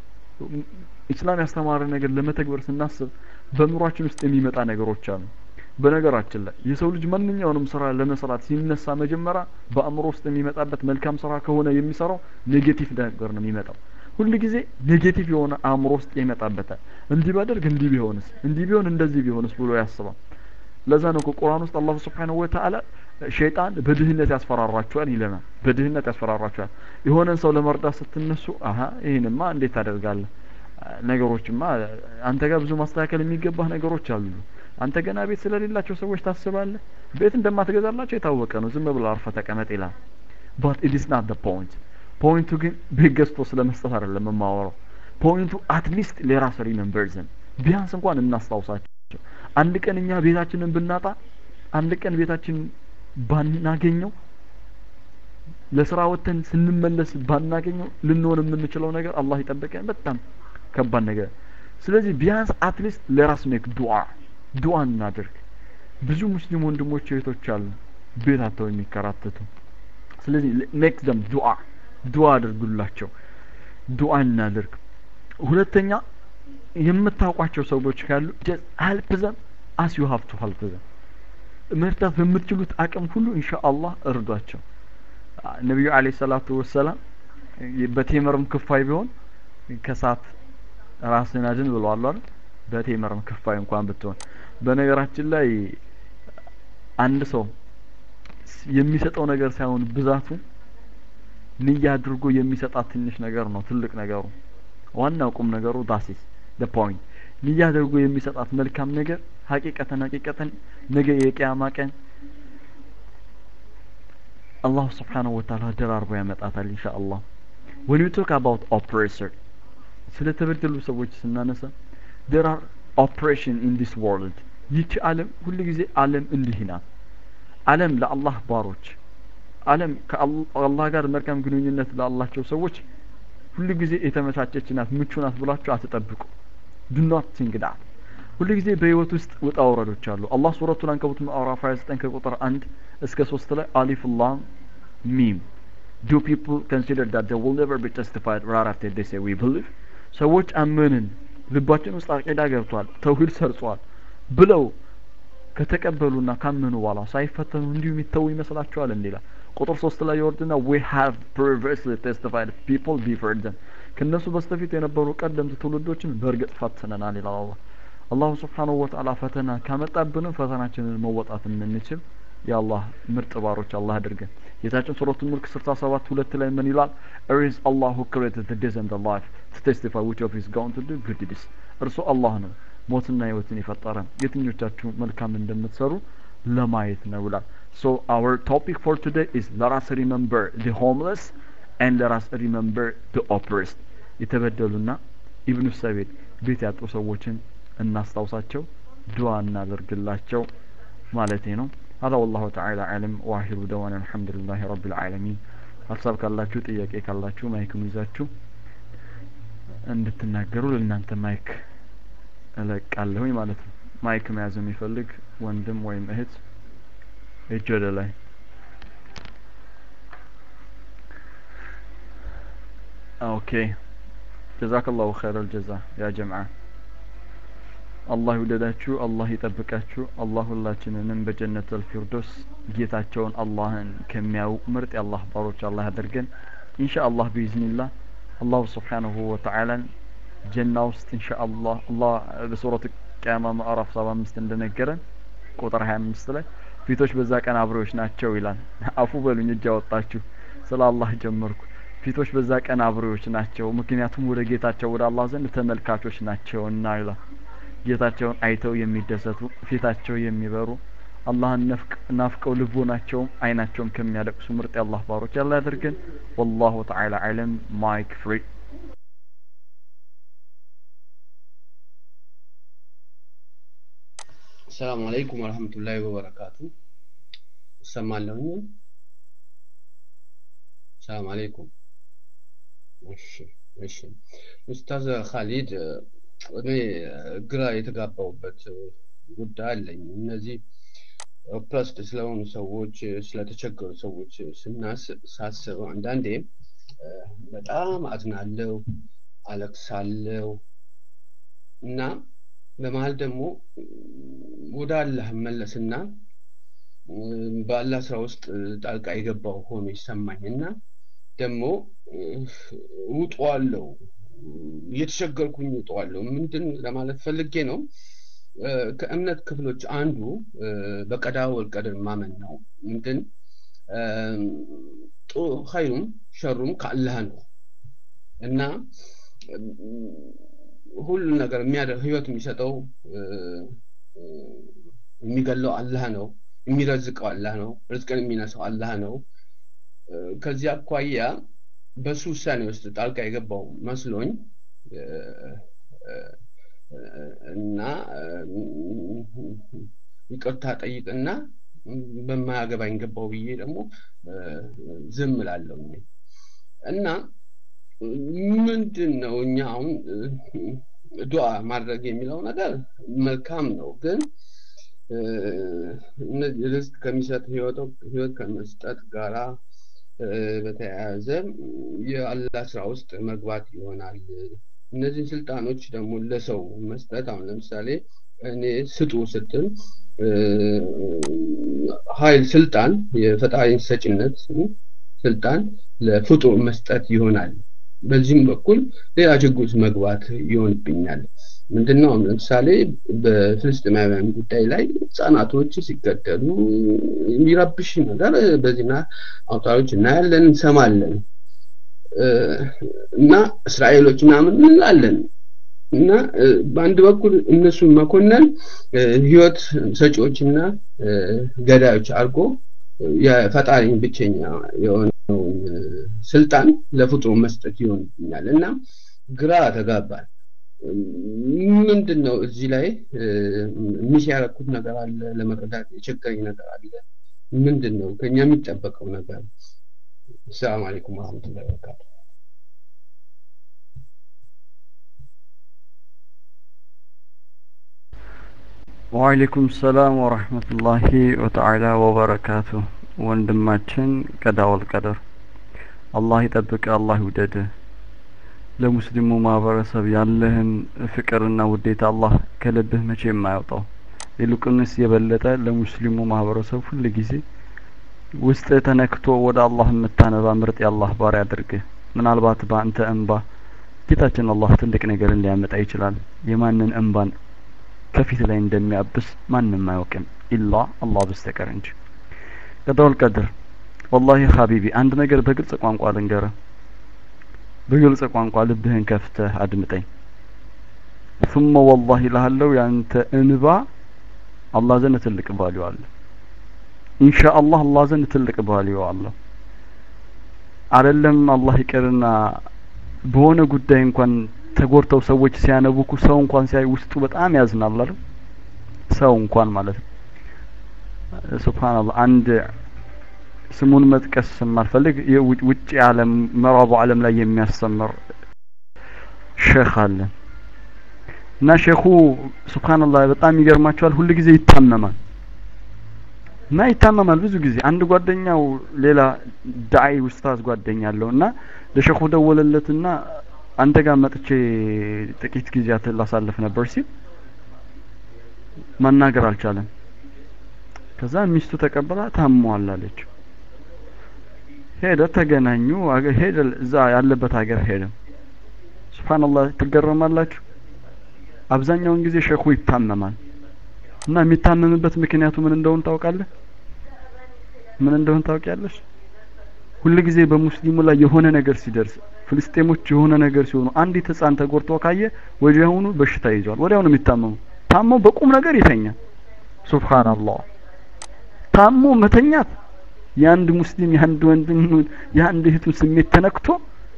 ኢስላም ያስተማረ ነገር ለመተግበር ስናስብ በኑሯችን ውስጥ የሚመጣ ነገሮች አሉ። በነገራችን ላይ የሰው ልጅ ማንኛውንም ስራ ለመስራት ሲነሳ መጀመሪያ በአእምሮ ውስጥ የሚመጣበት መልካም ስራ ከሆነ የሚሰራው ኔጌቲቭ ነገር ነው የሚመጣው። ሁል ጊዜ ኔጌቲቭ የሆነ አእምሮ ውስጥ ይመጣበታል። እንዲህ ባደርግ እንዲህ ቢሆንስ፣ እንዲህ ቢሆን እንደዚህ ቢሆንስ ብሎ ያስባል። ለዛ ነው ቁርአን ውስጥ አላሁ ስብሓነሁ ወተዓላ ሸይጣን በድህነት ያስፈራራቸዋል ይለናል። በድህነት ያስፈራራቸዋል። የሆነን ሰው ለመርዳት ስትነሱ አሀ ይህንማ እንዴት ታደርጋለህ ነገሮችማ አንተ ጋር ብዙ ማስተካከል የሚገባህ ነገሮች አሉ። አንተ ገና ቤት ስለሌላቸው ሰዎች ታስባለህ። ቤት እንደማትገዛላቸው የታወቀ ነው። ዝም ብለህ አርፈህ ተቀመጥ ይላል። ባት ኢት ኢዝ ናት ዘ ፖይንት። ፖይንቱ ግን ቤት ገዝቶ ስለ መስጠት አይደለም የማወራው። ፖይንቱ አትሊስት ለራስ ሪመምበርዝን ቢያንስ እንኳን እናስታውሳቸው። አንድ ቀን እኛ ቤታችንን ብናጣ፣ አንድ ቀን ቤታችን ባናገኘው፣ ለስራ ወጥተን ስንመለስ ባናገኘው ልንሆን የምንችለው ነገር አላህ ይጠብቀን። በጣም ከባድ ነገር። ስለዚህ ቢያንስ አትሊስት ለራስ ሜክ ዱዓ ዱዓ እናድርግ። ብዙ ሙስሊም ወንድሞች እህቶች አሉ ቤት አጥተው የሚከራተቱ። ስለዚህ ሜክ ዘም ዱዓ ዱዓ አድርጉላቸው። ዱዓ እናድርግ። ሁለተኛ የምታውቋቸው ሰዎች ካሉ ሄልፕ ዘም አስ ዩ ሀቭ ቱ ሄልፕ ዘም መርዳት በምትችሉት አቅም ሁሉ ኢንሻአላህ እርዷቸው። ነቢዩ አለይሂ ሰላቱ ወሰላም በቴምርም ክፋይ ቢሆን ከሳት ራስን አድን ብለዋል አይደል? በቴምርም ክፋይ እንኳን ብትሆን። በነገራችን ላይ አንድ ሰው የሚሰጠው ነገር ሳይሆን ብዛቱ ንያ አድርጎ የሚሰጣት ትንሽ ነገር ነው ትልቅ ነገሩ። ዋናው ቁም ነገሩ ዳሲስ ደ ፖይንት ንያ አድርጎ የሚሰጣት መልካም ነገር ሀቂቀተን ሀቂቀተን ነገ የቂያማ ቀን አላሁ ስብሓነሁ ወተዓላ ደራርቦ ያመጣታል ኢንሻአላህ። when you talk about oppressor ስለተበደሉ ሰዎች ስናነሳ there are oppression in this world ይቺ ዓለም ሁል ጊዜ ዓለም እንዲህ ናት። ዓለም ለአላህ ባሮች ዓለም ከአላህ ጋር መልካም ግንኙነት ላላቸው ሰዎች ሁሉ ጊዜ የተመቻቸች ናት ምቹ ናት ብላችሁ አትጠብቁ ዱ ኖት ቲንክ ዳት ሁሉ ጊዜ በህይወት ውስጥ ውጣ ውረዶች አሉ አላህ ሱረቱል አንከቡት ምዕራፍ 29 ከቁጥር 1 እስከ 3 ላይ አሊፍ ላም ሚም do people consider that they will never be justified right after they say we believe ሰዎች አመንን ልባችን ውስጥ አቂዳ ገብቷል ተውሂድ ሰርጿል ብለው ከተቀበሉና ካመኑ በኋላ ሳይፈተኑ እንዲሁ የሚተው ይመስላችኋል እንዲላል ቁጥር ሶስት ላይ ይወርድና we have previously testified people before them ከእነሱ በስተፊት የነበሩ ቀደምት ትውልዶችን በእርግጥ ፈትነናል ይላል አላህ አላሁ ስብሓንሁ ወተዓላ ፈተና ካመጣብንም ፈተናችንን መወጣት የምንችል የአላህ ምርጥ ባሮች አላህ አድርገን ጌታችን ሱረቱል ሙልክ ስልሳ ሰባት ሁለት ላይ ምን ይላል it is Allah who created the days and the life to testify which of is going to do good deeds እርሱ አላህ ነው ሞትና ህይወትን የፈጠረ የትኞቻችሁ መልካም እንደምትሰሩ ለማየት ነው ይላል so our topic for today is let us remember the homeless and let us remember the oppressed የተበደሉና ኢብኑ ሰቤድ ቤት ያጡ ሰዎችን እናስታውሳቸው ዱዓ እናደርግላቸው ማለቴ ነው هذا والله تعالى أعلم وآخر دوانا الحمد لله رب العالمين ሀሳብ ካላችሁ ጥያቄ ካላችሁ ማይክን ይዛችሁ እንድትናገሩ ለእናንተ ማይክ እለቃለሁኝ ማለት ነው ማይክ መያዝ የሚፈልግ ወንድም ወይም እህት እጅ ወደ ላይ ኦኬ ጀዛከላሁ ኸይረ ልጀዛ ያ ጀምዓ አላህ ይውደዳችሁ አላህ ይጠብቃችሁ አላህ ሁላችንንም በጀነት አልፊርዶስ ጌታቸውን አላህን ከሚያው ምርጥ የአላህ ባሮች አላህ ያደርገን ኢንሻ አላህ ቢኢዝኒላህ አላሁ ስብሓንሁ ወተዓላን ጀና ውስጥ ኢንሻ አላህ አላህ በሱረት ቅያማ ምዕራፍ ሰባ አምስት እንደነገረን ቁጥር ሀያ አምስት ላይ ፊቶች በዛ ቀን አብሬዎች ናቸው ይላል አፉ በሉኝ እጅ አወጣችሁ ስለ አላህ ጀመርኩ ፊቶች በዛ ቀን አብሬዎች ናቸው ምክንያቱም ወደ ጌታቸው ወደ አላህ ዘንድ ተመልካቾች ናቸውና ይላል ጌታቸውን አይተው የሚደሰቱ ፊታቸው የሚበሩ አላህን ናፍቀው ልቦናቸውም አይናቸውም ከሚያለቅሱ ምርጥ የአላህ ባሮች ያለ ያደርገን ወላሁ ተዓላ አለም ማይክ ፍሪ ሰላም አለይኩም ወረህመቱላሂ ወበረካቱ እሰማለሁኝ ሰላም አለይኩም እሺ እሺ ኡስታዝ ካሊድ እኔ ግራ የተጋባውበት ጉዳይ አለኝ እነዚህ ኦፕረስድ ስለሆኑ ሰዎች ስለተቸገሩ ሰዎች ሳስብ አንዳንዴ በጣም አዝናለው አለቅሳለው እና በመሀል ደግሞ ወደ አላህ መለስና በአላህ ስራ ውስጥ ጣልቃ የገባው ሆኖ ይሰማኝ እና ደግሞ ውጠዋለው እየተቸገርኩኝ ውጠዋለሁ ምንድን ለማለት ፈልጌ ነው ከእምነት ክፍሎች አንዱ በቀዳ ወልቀድር ማመን ነው ምንድን ኸይሩም ሸሩም ከአላህ ነው እና ሁሉ ነገር የሚያደርግ ህይወት የሚሰጠው የሚገለው አላህ ነው የሚረዝቀው አላህ ነው ርዝቅን የሚነሳው አላህ ነው ከዚህ አኳያ በሱ ውሳኔ ውስጥ ጣልቃ የገባው መስሎኝ እና ይቅርታ ጠይቅና በማያገባኝ ገባው ብዬ ደግሞ ዝም ላለሁ እና ምንድን ነው እኛ አሁን ዱዓ ማድረግ የሚለው ነገር መልካም ነው ግን ርዝቅ ከሚሰጥ ህይወት ከመስጠት ጋራ በተያያዘ የአላህ ስራ ውስጥ መግባት ይሆናል እነዚህን ስልጣኖች ደግሞ ለሰው መስጠት አሁን ለምሳሌ እኔ ስጡ ስትል ሀይል ስልጣን የፈጣሪን ሰጭነት ስልጣን ለፍጡር መስጠት ይሆናል በዚህም በኩል ሌላ ችግር ውስጥ መግባት ይሆንብኛል ምንድነው ለምሳሌ በፍልስጥማውያን ጉዳይ ላይ ህጻናቶች ሲገደሉ የሚረብሽ ነገር በዜና አውታሮች እናያለን እንሰማለን እና እስራኤሎች ምናምን እንላለን እና በአንድ በኩል እነሱን መኮነን ህይወት ሰጪዎችና ገዳዮች አድርጎ የፈጣሪን ብቸኛ የሆነውን ስልጣን ለፍጡሩ መስጠት ይሆንብኛል እና ግራ ተጋባል ምንድን ነው እዚህ ላይ ሚስ ያረኩት ነገር አለ ለመረዳት የቸገረኝ ነገር አለ ምንድን ነው ከኛ የሚጠበቀው ነገር ሰላም አለይኩም ወረህመቱላሂ ወበረካቱ ወአለይኩም ሰላም ወረህመቱላሂ ወተዓላ ወበረካቱ ወንድማችን ቀዳወል ቀደር አላህ ይጠብቅ አላህ ይውደድ ለሙስሊሙ ማህበረሰብ ያለህን ፍቅርና ውዴታ አላህ ከልብህ መቼ የማያወጣው ይልቁንስ የበለጠ ለሙስሊሙ ማህበረሰብ ሁል ጊዜ ውስጥ ተነክቶ ወደ አላህ የምታነባ ምርጥ የአላህ ባሪያ አድርግህ ምናልባት በአንተ እንባ ጌታችን አላህ ትልቅ ነገርን ሊያመጣ ይችላል የማንን እንባን ከፊት ላይ እንደሚያብስ ማንም አያውቅም ኢላ አላህ በስተቀር እንጂ ቀዳውል ቀድር ወላሂ ሀቢቢ አንድ ነገር በግልጽ ቋንቋ ልንገርህ በግልጽ ቋንቋ ልብህን ከፍተህ አድምጠኝ ثم والله እልሃለሁ ያንተ እንባ አላህ ዘንድ ትልቅ ቫልዩ አለ ኢንሻአላህ አላህ ዘንድ ትልቅ ቫልዩ አለው አይደለም አላህ ይቅርና በሆነ ጉዳይ እንኳን ተጎድተው ሰዎች ሲያነቡኩ ሰው እንኳን ሲያይ ውስጡ በጣም ያዝናል አይደል ሰው እንኳን ማለት ነው ሱብሃንአላህ አንድ ስሙን መጥቀስ የማልፈልግ ውጭ ዓለም ምዕራቡ ዓለም ላይ የሚያስተምር ሼክ አለ እና ሼኹ ሱብሃንአላህ በጣም ይገርማቸዋል ሁል ጊዜ ይታመማል እና ይታመማል ብዙ ጊዜ አንድ ጓደኛው ሌላ ዳዒ ኡስታዝ ጓደኛ አለው እና ለሼኹ ደወለለትና አንተ ጋር መጥቼ ጥቂት ጊዜያት ላሳልፍ ነበር ሲል መናገር አልቻለም ከዛ ሚስቱ ተቀበላ ታሟል አለች ሄደ ተገናኙ ሄደ እዛ ያለበት ሀገር ሄደ ሱብሃንአላህ ትገረማላችሁ አብዛኛውን ጊዜ ሼኹ ይታመማል እና የሚታመምበት ምክንያቱ ምን እንደሆነ ታውቃለህ ምን እንደሆነ ታውቂያለሽ ሁል ጊዜ በሙስሊሙ ላይ የሆነ ነገር ሲደርስ ፍልስጤሞች የሆነ ነገር ሲሆኑ አንዲት ህፃን ተጎድቶ ካየ ወዲያውኑ በሽታ ይዟል ወዲያውኑ የሚታመሙ ታሞ በቁም ነገር ይተኛል ሱብሃንአላህ ታሞ መተኛት የአንድ ሙስሊም የአንድ ወንድም የአንድ እህቱ ስሜት ተነክቶ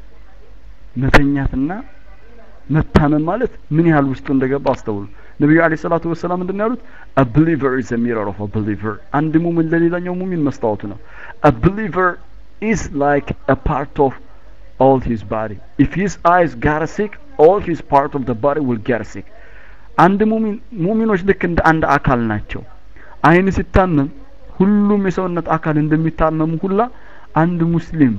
መተኛትና መታመም ማለት ምን ያህል ውስጡ እንደገባ አስተውሉ ነቢዩ አለይሂ ሰላቱ ወሰላም ምንድን ያሉት a believer is a mirror of a believer አንድ ሙሚን ለሌላኛው ሙሚን መስታወቱ ነው a believer is like a part of all his body if his eyes got sick all his part of the body will get sick አንድ ሙሚን ሙሚኖች ልክ እንደ አንድ አካል ናቸው አይን ሲታመም ሁሉም የሰውነት አካል እንደሚታመሙ ሁላ አንድ ሙስሊም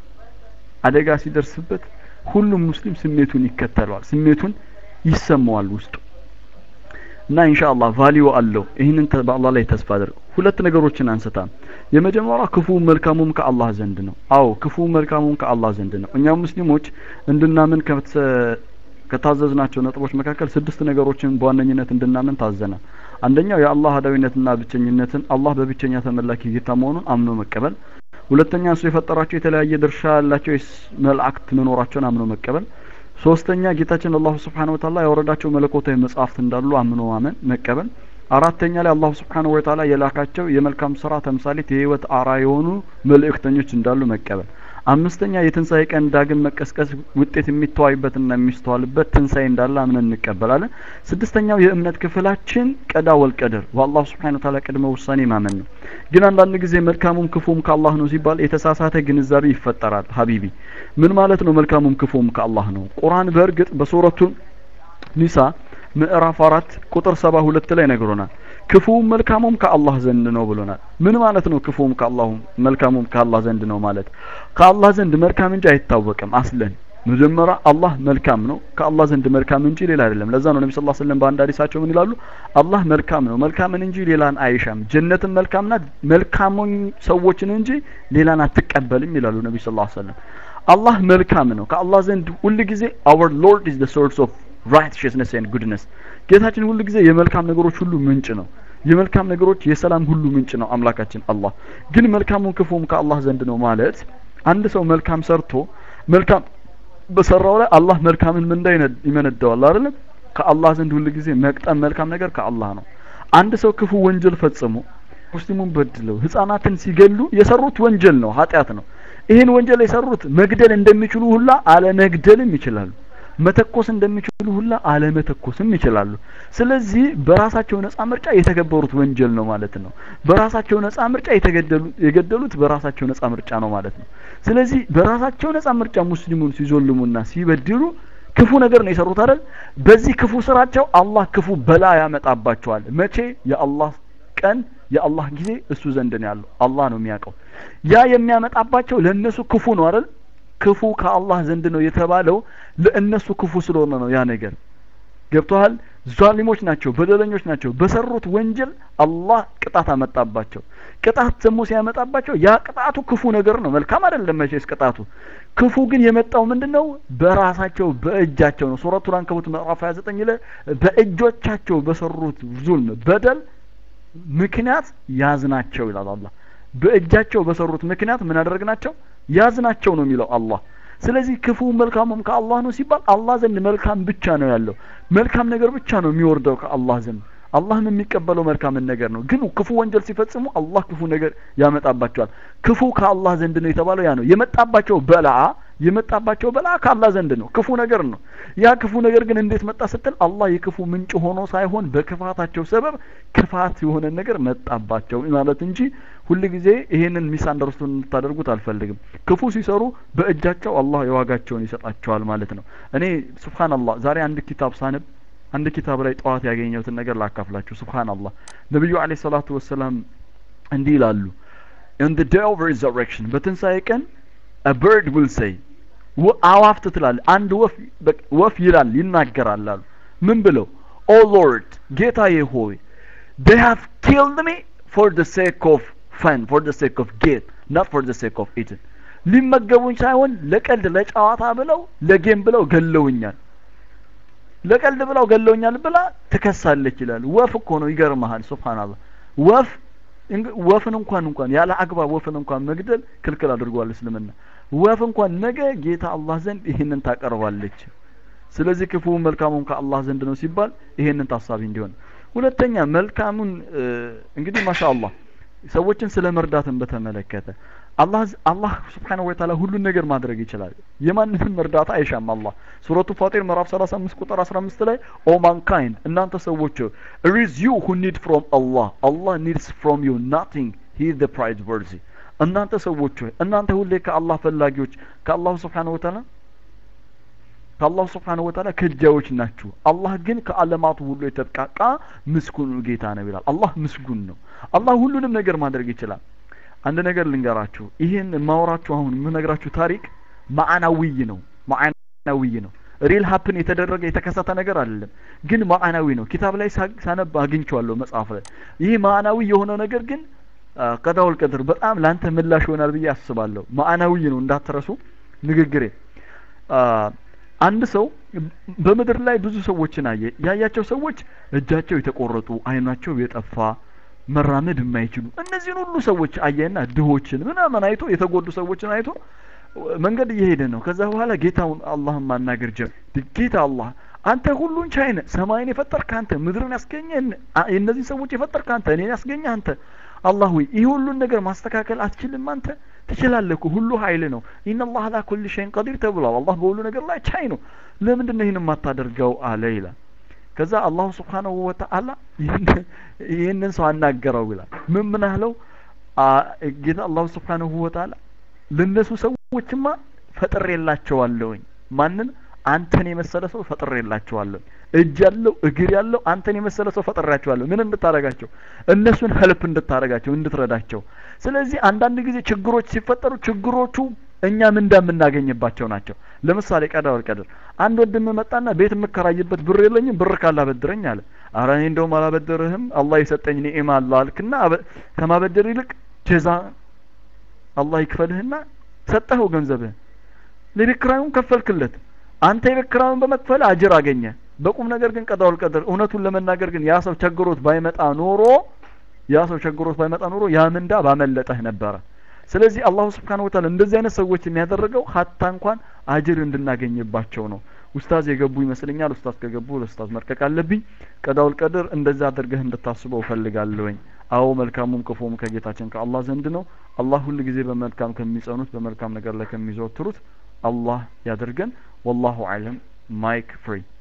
አደጋ ሲደርስበት ሁሉም ሙስሊም ስሜቱን ይከተለዋል ስሜቱን ይሰማዋል ውስጡ እና ኢንሻአላህ ቫልዩ አለው ይህንን በአላህ ላይ ተስፋ አድርግ ሁለት ነገሮችን አንስታ የመጀመሪያው ክፉ መልካሙም ከአላህ ዘንድ ነው አዎ ክፉ መልካሙም ከአላህ ዘንድ ነው እኛ ሙስሊሞች እንድናምን ከታዘዝናቸው ነጥቦች መካከል ስድስት ነገሮችን በዋነኝነት እንድናምን ታዘናል አንደኛው የአላህ አዳዊነትና ብቸኝነትን አላህ በብቸኛ ተመላኪ ጌታ መሆኑን አምኖ መቀበል ሁለተኛ እሱ የፈጠራቸው የተለያየ ድርሻ ያላቸው መላእክት መኖራቸውን አምኖ መቀበል ሶስተኛ ጌታችን አላሁ ስብሓን ወተዓላ ያወረዳቸው መለኮታዊ መጽሐፍት እንዳሉ አምኖ ማመን መቀበል አራተኛ ላይ አላሁ ስብሓንሁ ወተዓላ የላካቸው የመልካም ስራ ተምሳሌት የህይወት አራ የሆኑ መልእክተኞች እንዳሉ መቀበል አምስተኛ የትንሣኤ ቀን ዳግም መቀስቀስ ውጤት የሚተዋይበትና የሚስተዋልበት ትንሣኤ እንዳለ አምነን እንቀበላለን ስድስተኛው የእምነት ክፍላችን ቀዳ ወልቀደር በአላሁ ስብሓን ወተዓላ ቅድመ ውሳኔ ማመን ነው ግን አንዳንድ ጊዜ መልካሙም ክፉም ከአላህ ነው ሲባል የተሳሳተ ግንዛቤ ይፈጠራል ሀቢቢ ምን ማለት ነው መልካሙም ክፉም ከአላህ ነው ቁርአን በእርግጥ በሱረቱ ኒሳ ምዕራፍ አራት ቁጥር ሰባ ሁለት ላይ ነግሮናል ክፉም መልካሙም ከአላህ ዘንድ ነው ብሎናል ምን ማለት ነው ክፉም ከአላሁ መልካሙም ከአላህ ዘንድ ነው ማለት ከአላህ ዘንድ መልካም እንጂ አይታወቅም አስለን መጀመሪያ አላህ መልካም ነው ከአላህ ዘንድ መልካም እንጂ ሌላ አይደለም ለዛ ነው ነቢ ስ ስለም በአንድ ሀዲሳቸው ምን ይላሉ አላህ መልካም ነው መልካምን እንጂ ሌላን አይሻም ጀነትን መልካም ናት መልካሙን ሰዎችን እንጂ ሌላን አትቀበልም ይላሉ ነቢ ስ ሰለም አላህ መልካም ነው ከአላህ ዘንድ ሁል ጊዜ our lord is the source of righteousness and goodness ጌታችን ሁሉ ጊዜ የመልካም ነገሮች ሁሉ ምንጭ ነው የመልካም ነገሮች የሰላም ሁሉ ምንጭ ነው አምላካችን አላህ ግን መልካሙን ክፉም ከአላህ ዘንድ ነው ማለት አንድ ሰው መልካም ሰርቶ መልካም በሰራው ላይ አላህ መልካምን ምንዳ ይመነዳዋል አይደለም ከአላህ ዘንድ ሁሉ ጊዜ መቅጠም መልካም ነገር ከአላህ ነው አንድ ሰው ክፉ ወንጀል ፈጽሞ ሙስሊሙን በድለው ህፃናትን ሲገሉ የሰሩት ወንጀል ነው ኃጢአት ነው ይህን ወንጀል የሰሩት መግደል እንደሚችሉ ሁላ አለመግደልም ይችላሉ መተኮስ እንደሚችሉ ሁላ አለመተኮስም ይችላሉ ስለዚህ በራሳቸው ነጻ ምርጫ የተገበሩት ወንጀል ነው ማለት ነው በራሳቸው ነጻ ምርጫ የገደሉት በራሳቸው ነጻ ምርጫ ነው ማለት ነው ስለዚህ በራሳቸው ነጻ ምርጫ ሙስሊሙን ሲዞልሙና ሲበድሉ ክፉ ነገር ነው የሰሩት አይደል በዚህ ክፉ ስራቸው አላህ ክፉ በላ ያመጣባቸዋል መቼ የአላህ ቀን የአላህ ጊዜ እሱ ዘንድ ነው ያለው አላህ ነው የሚያውቀው ያ የሚያመጣባቸው ለእነሱ ክፉ ነው አይደል ክፉ ከአላህ ዘንድ ነው የተባለው ለእነሱ ክፉ ስለሆነ ነው ያ ነገር ገብተዋል ዛሊሞች ናቸው በደለኞች ናቸው በሰሩት ወንጀል አላህ ቅጣት አመጣባቸው ቅጣት ደግሞ ሲያመጣባቸው ያ ቅጣቱ ክፉ ነገር ነው መልካም አይደለም መቼስ ቅጣቱ ክፉ ግን የመጣው ምንድነው በራሳቸው በእጃቸው ነው ሱረቱል አንከቡት ምዕራፍ 29 ላይ በእጆቻቸው በሰሩት ዙልም በደል ምክንያት ያዝናቸው ይላል አላህ በእጃቸው በሰሩት ምክንያት ምን አደረግናቸው ያዝናቸው ነው የሚለው አላህ ስለዚህ ክፉ መልካሙም ከአላህ ነው ሲባል አላህ ዘንድ መልካም ብቻ ነው ያለው መልካም ነገር ብቻ ነው የሚወርደው ከአላህ ዘንድ አላህም የሚቀበለው መልካምን ነገር ነው ግን ክፉ ወንጀል ሲፈጽሙ አላህ ክፉ ነገር ያመጣባቸዋል ክፉ ከአላህ ዘንድ ነው የተባለው ያ ነው የመጣባቸው በላአ የመጣባቸው በላ ከአላህ ዘንድ ነው ክፉ ነገር ነው ያ ክፉ ነገር ግን እንዴት መጣ ስትል አላህ የክፉ ምንጭ ሆኖ ሳይሆን በክፋታቸው ሰበብ ክፋት የሆነ ነገር መጣባቸው ማለት እንጂ ሁል ጊዜ ይሄንን ሚስ አንደርስቱን እንድታደርጉት አልፈልግም ክፉ ሲሰሩ በእጃቸው አላህ የዋጋቸውን ይሰጣቸዋል ማለት ነው እኔ ሱብሃንአላህ ዛሬ አንድ ኪታብ ሳነብ አንድ ኪታብ ላይ ጠዋት ያገኘሁትን ነገር ላካፍላችሁ ሱብሃንአላህ ነብዩ አለይሂ ሰላቱ ወሰላም እንዲህ ይላሉ in the day of resurrection በትንሣኤ ቀን a bird will say አዋፍት ትላል አንድ ወፍ ወፍ ይላል ይናገራል አሉ ምን ብለው ኦ ሎርድ ጌታዬ ሆይ they have killed me for the sake of fun for the sake of gain not for the sake of eating ሊመገቡኝ ሳይሆን ለቀልድ ለጨዋታ ብለው ለጌም ብለው ገለውኛል ለቀልድ ብለው ገለውኛል ብላ ትከሳለች ይላል ወፍ እኮ ነው ይገርመሃል ሱብሃንአላህ ወፍ ወፍን እንኳን እንኳን ያለ አግባብ ወፍን እንኳን መግደል ክልክል አድርጓል እስልምና ወፍ እንኳን ነገ ጌታ አላህ ዘንድ ይህንን ታቀርባለች ስለዚህ ክፉ መልካሙን ከአላህ ዘንድ ነው ሲባል ይሄንን ታሳቢ እንዲሆን ሁለተኛ መልካሙን እንግዲህ ማሻአላህ ሰዎችን ስለ መርዳትን በተመለከተ አላህ አላህ ስብሓነሁ ወተዓላ ሁሉን ነገር ማድረግ ይችላል የማንንም እርዳታ አይሻም አላህ ሱረቱ ፋጢር ምዕራፍ 35 ቁጥር 15 ላይ ኦ ማንካይንድ እናንተ ሰዎች it is you who need from Allah Allah needs from you nothing he is the prize worthy እናንተ ሰዎች ሆይ እናንተ ሁሌ ከአላህ ፈላጊዎች ከአላሁ ስብሓነሁ ወተዓላ ከአላሁ ስብሓነሁ ወተዓላ ከጃዎች ናችሁ አላህ ግን ከአለማቱ ሁሉ የተብቃቃ ምስጉን ጌታ ነው ይላል አላህ ምስጉን ነው አላህ ሁሉንም ነገር ማድረግ ይችላል አንድ ነገር ልንገራችሁ ይህን ማወራችሁ አሁን የምነግራችሁ ታሪክ ማዕናዊይ ነው ማዕናዊይ ነው ሪል ሀፕን የተደረገ የተከሰተ ነገር አይደለም ግን ማዕናዊ ነው ኪታብ ላይ ሳነብ አግኝቼዋለሁ መጽሐፍ ላይ ይህ ማዕናዊ የሆነ ነገር ግን ቀዳውል ቀድር በጣም ላንተ ምላሽ ይሆናል ብዬ አስባለሁ ማዕናዊ ነው እንዳትረሱ ንግግሬ አንድ ሰው በምድር ላይ ብዙ ሰዎችን አየ ያያቸው ሰዎች እጃቸው የተቆረጡ አይናቸው የጠፋ መራመድ የማይችሉ እነዚህን ሁሉ ሰዎች አየና ድሆችን ምናምን አይቶ የተጎዱ ሰዎችን አይቶ መንገድ እየሄደ ነው ከዛ በኋላ ጌታውን አላህን ማናገር ጀመር ጌታ አላህ አንተ ሁሉን ቻይ ነህ ሰማይን የፈጠርክ አንተ ምድርን ያስገኘ እነዚህ ሰዎች የፈጠርክ አንተ እኔን ያስገኘ አንተ አላህ ሆይ ይህ ሁሉን ነገር ማስተካከል አትችልም አንተ ትችላለህ እኮ ሁሉ ኃይል ነው ኢነላህ አላ ኩል ሸይን ቀዲር ተብሏል አላህ በሁሉ ነገር ላይ ቻይ ነው ለምንድን ነው ይህን የማታደርገው አለ ይላል ከዛ አላሁ ስብሓነሁ ወተዓላ ይህንን ሰው አናገረው ይላል ምን ምን አለው ጌታ አላሁ ስብሓነሁ ወተዓላ ለነሱ ሰዎችማ ፈጥሬላቸዋለሁኝ ማንን አንተን የመሰለ ሰው ፈጥሬላቸዋለሁ እጅ ያለው እግር ያለው አንተን የመሰለ ሰው ፈጥሬያቸዋለሁ ምን እንድታረጋቸው እነሱን ሄልፕ እንድታረጋቸው እንድትረዳቸው ስለዚህ አንዳንድ ጊዜ ችግሮች ሲፈጠሩ ችግሮቹ እኛ ምንዳ የምናገኝባቸው ናቸው ለምሳሌ ቀዳ ወልቀድር አንድ ወንድም መጣና ቤት የምከራይበት ብር የለኝም ብር ካላበድረኝ አለ አረ እኔ እንደውም አላበደርህም አላህ የሰጠኝ ኒዕማ አለ አልክና ከማበደር ይልቅ ጀዛ አላህ ይክፈልህና ሰጠኸው ገንዘብህን ለቤት ኪራዩን ከፈልክለት አንተ የቤት ኪራዩን በመክፈል አጅር አገኘ በቁም ነገር ግን ቀዳውል ቀድር እውነቱን ለመናገር ግን ያ ሰው ቸግሮት ባይመጣ ኖሮ ያ ሰው ቸግሮት ባይመጣ ኖሮ ያ ምንዳ ባመለጠህ ነበረ ስለዚህ አላሁ ስብሓን ወተዓላ እንደዚህ አይነት ሰዎች የሚያደረገው ሀታ እንኳን አጅር እንድናገኝባቸው ነው ኡስታዝ የገቡ ይመስለኛል ኡስታዝ ከገቡ ለኡስታዝ መልቀቅ አለብኝ ቀዳውል ቀድር እንደዛ አድርገህ እንድታስበው እፈልጋለሁኝ አዎ መልካሙም ክፉም ከጌታችን ከአላህ ዘንድ ነው አላህ ሁል ጊዜ በመልካም ከሚጸኑት በመልካም ነገር ላይ ከሚዘወትሩት አላህ ያደርገን ወላሁ አለም ማይክ ፍሪ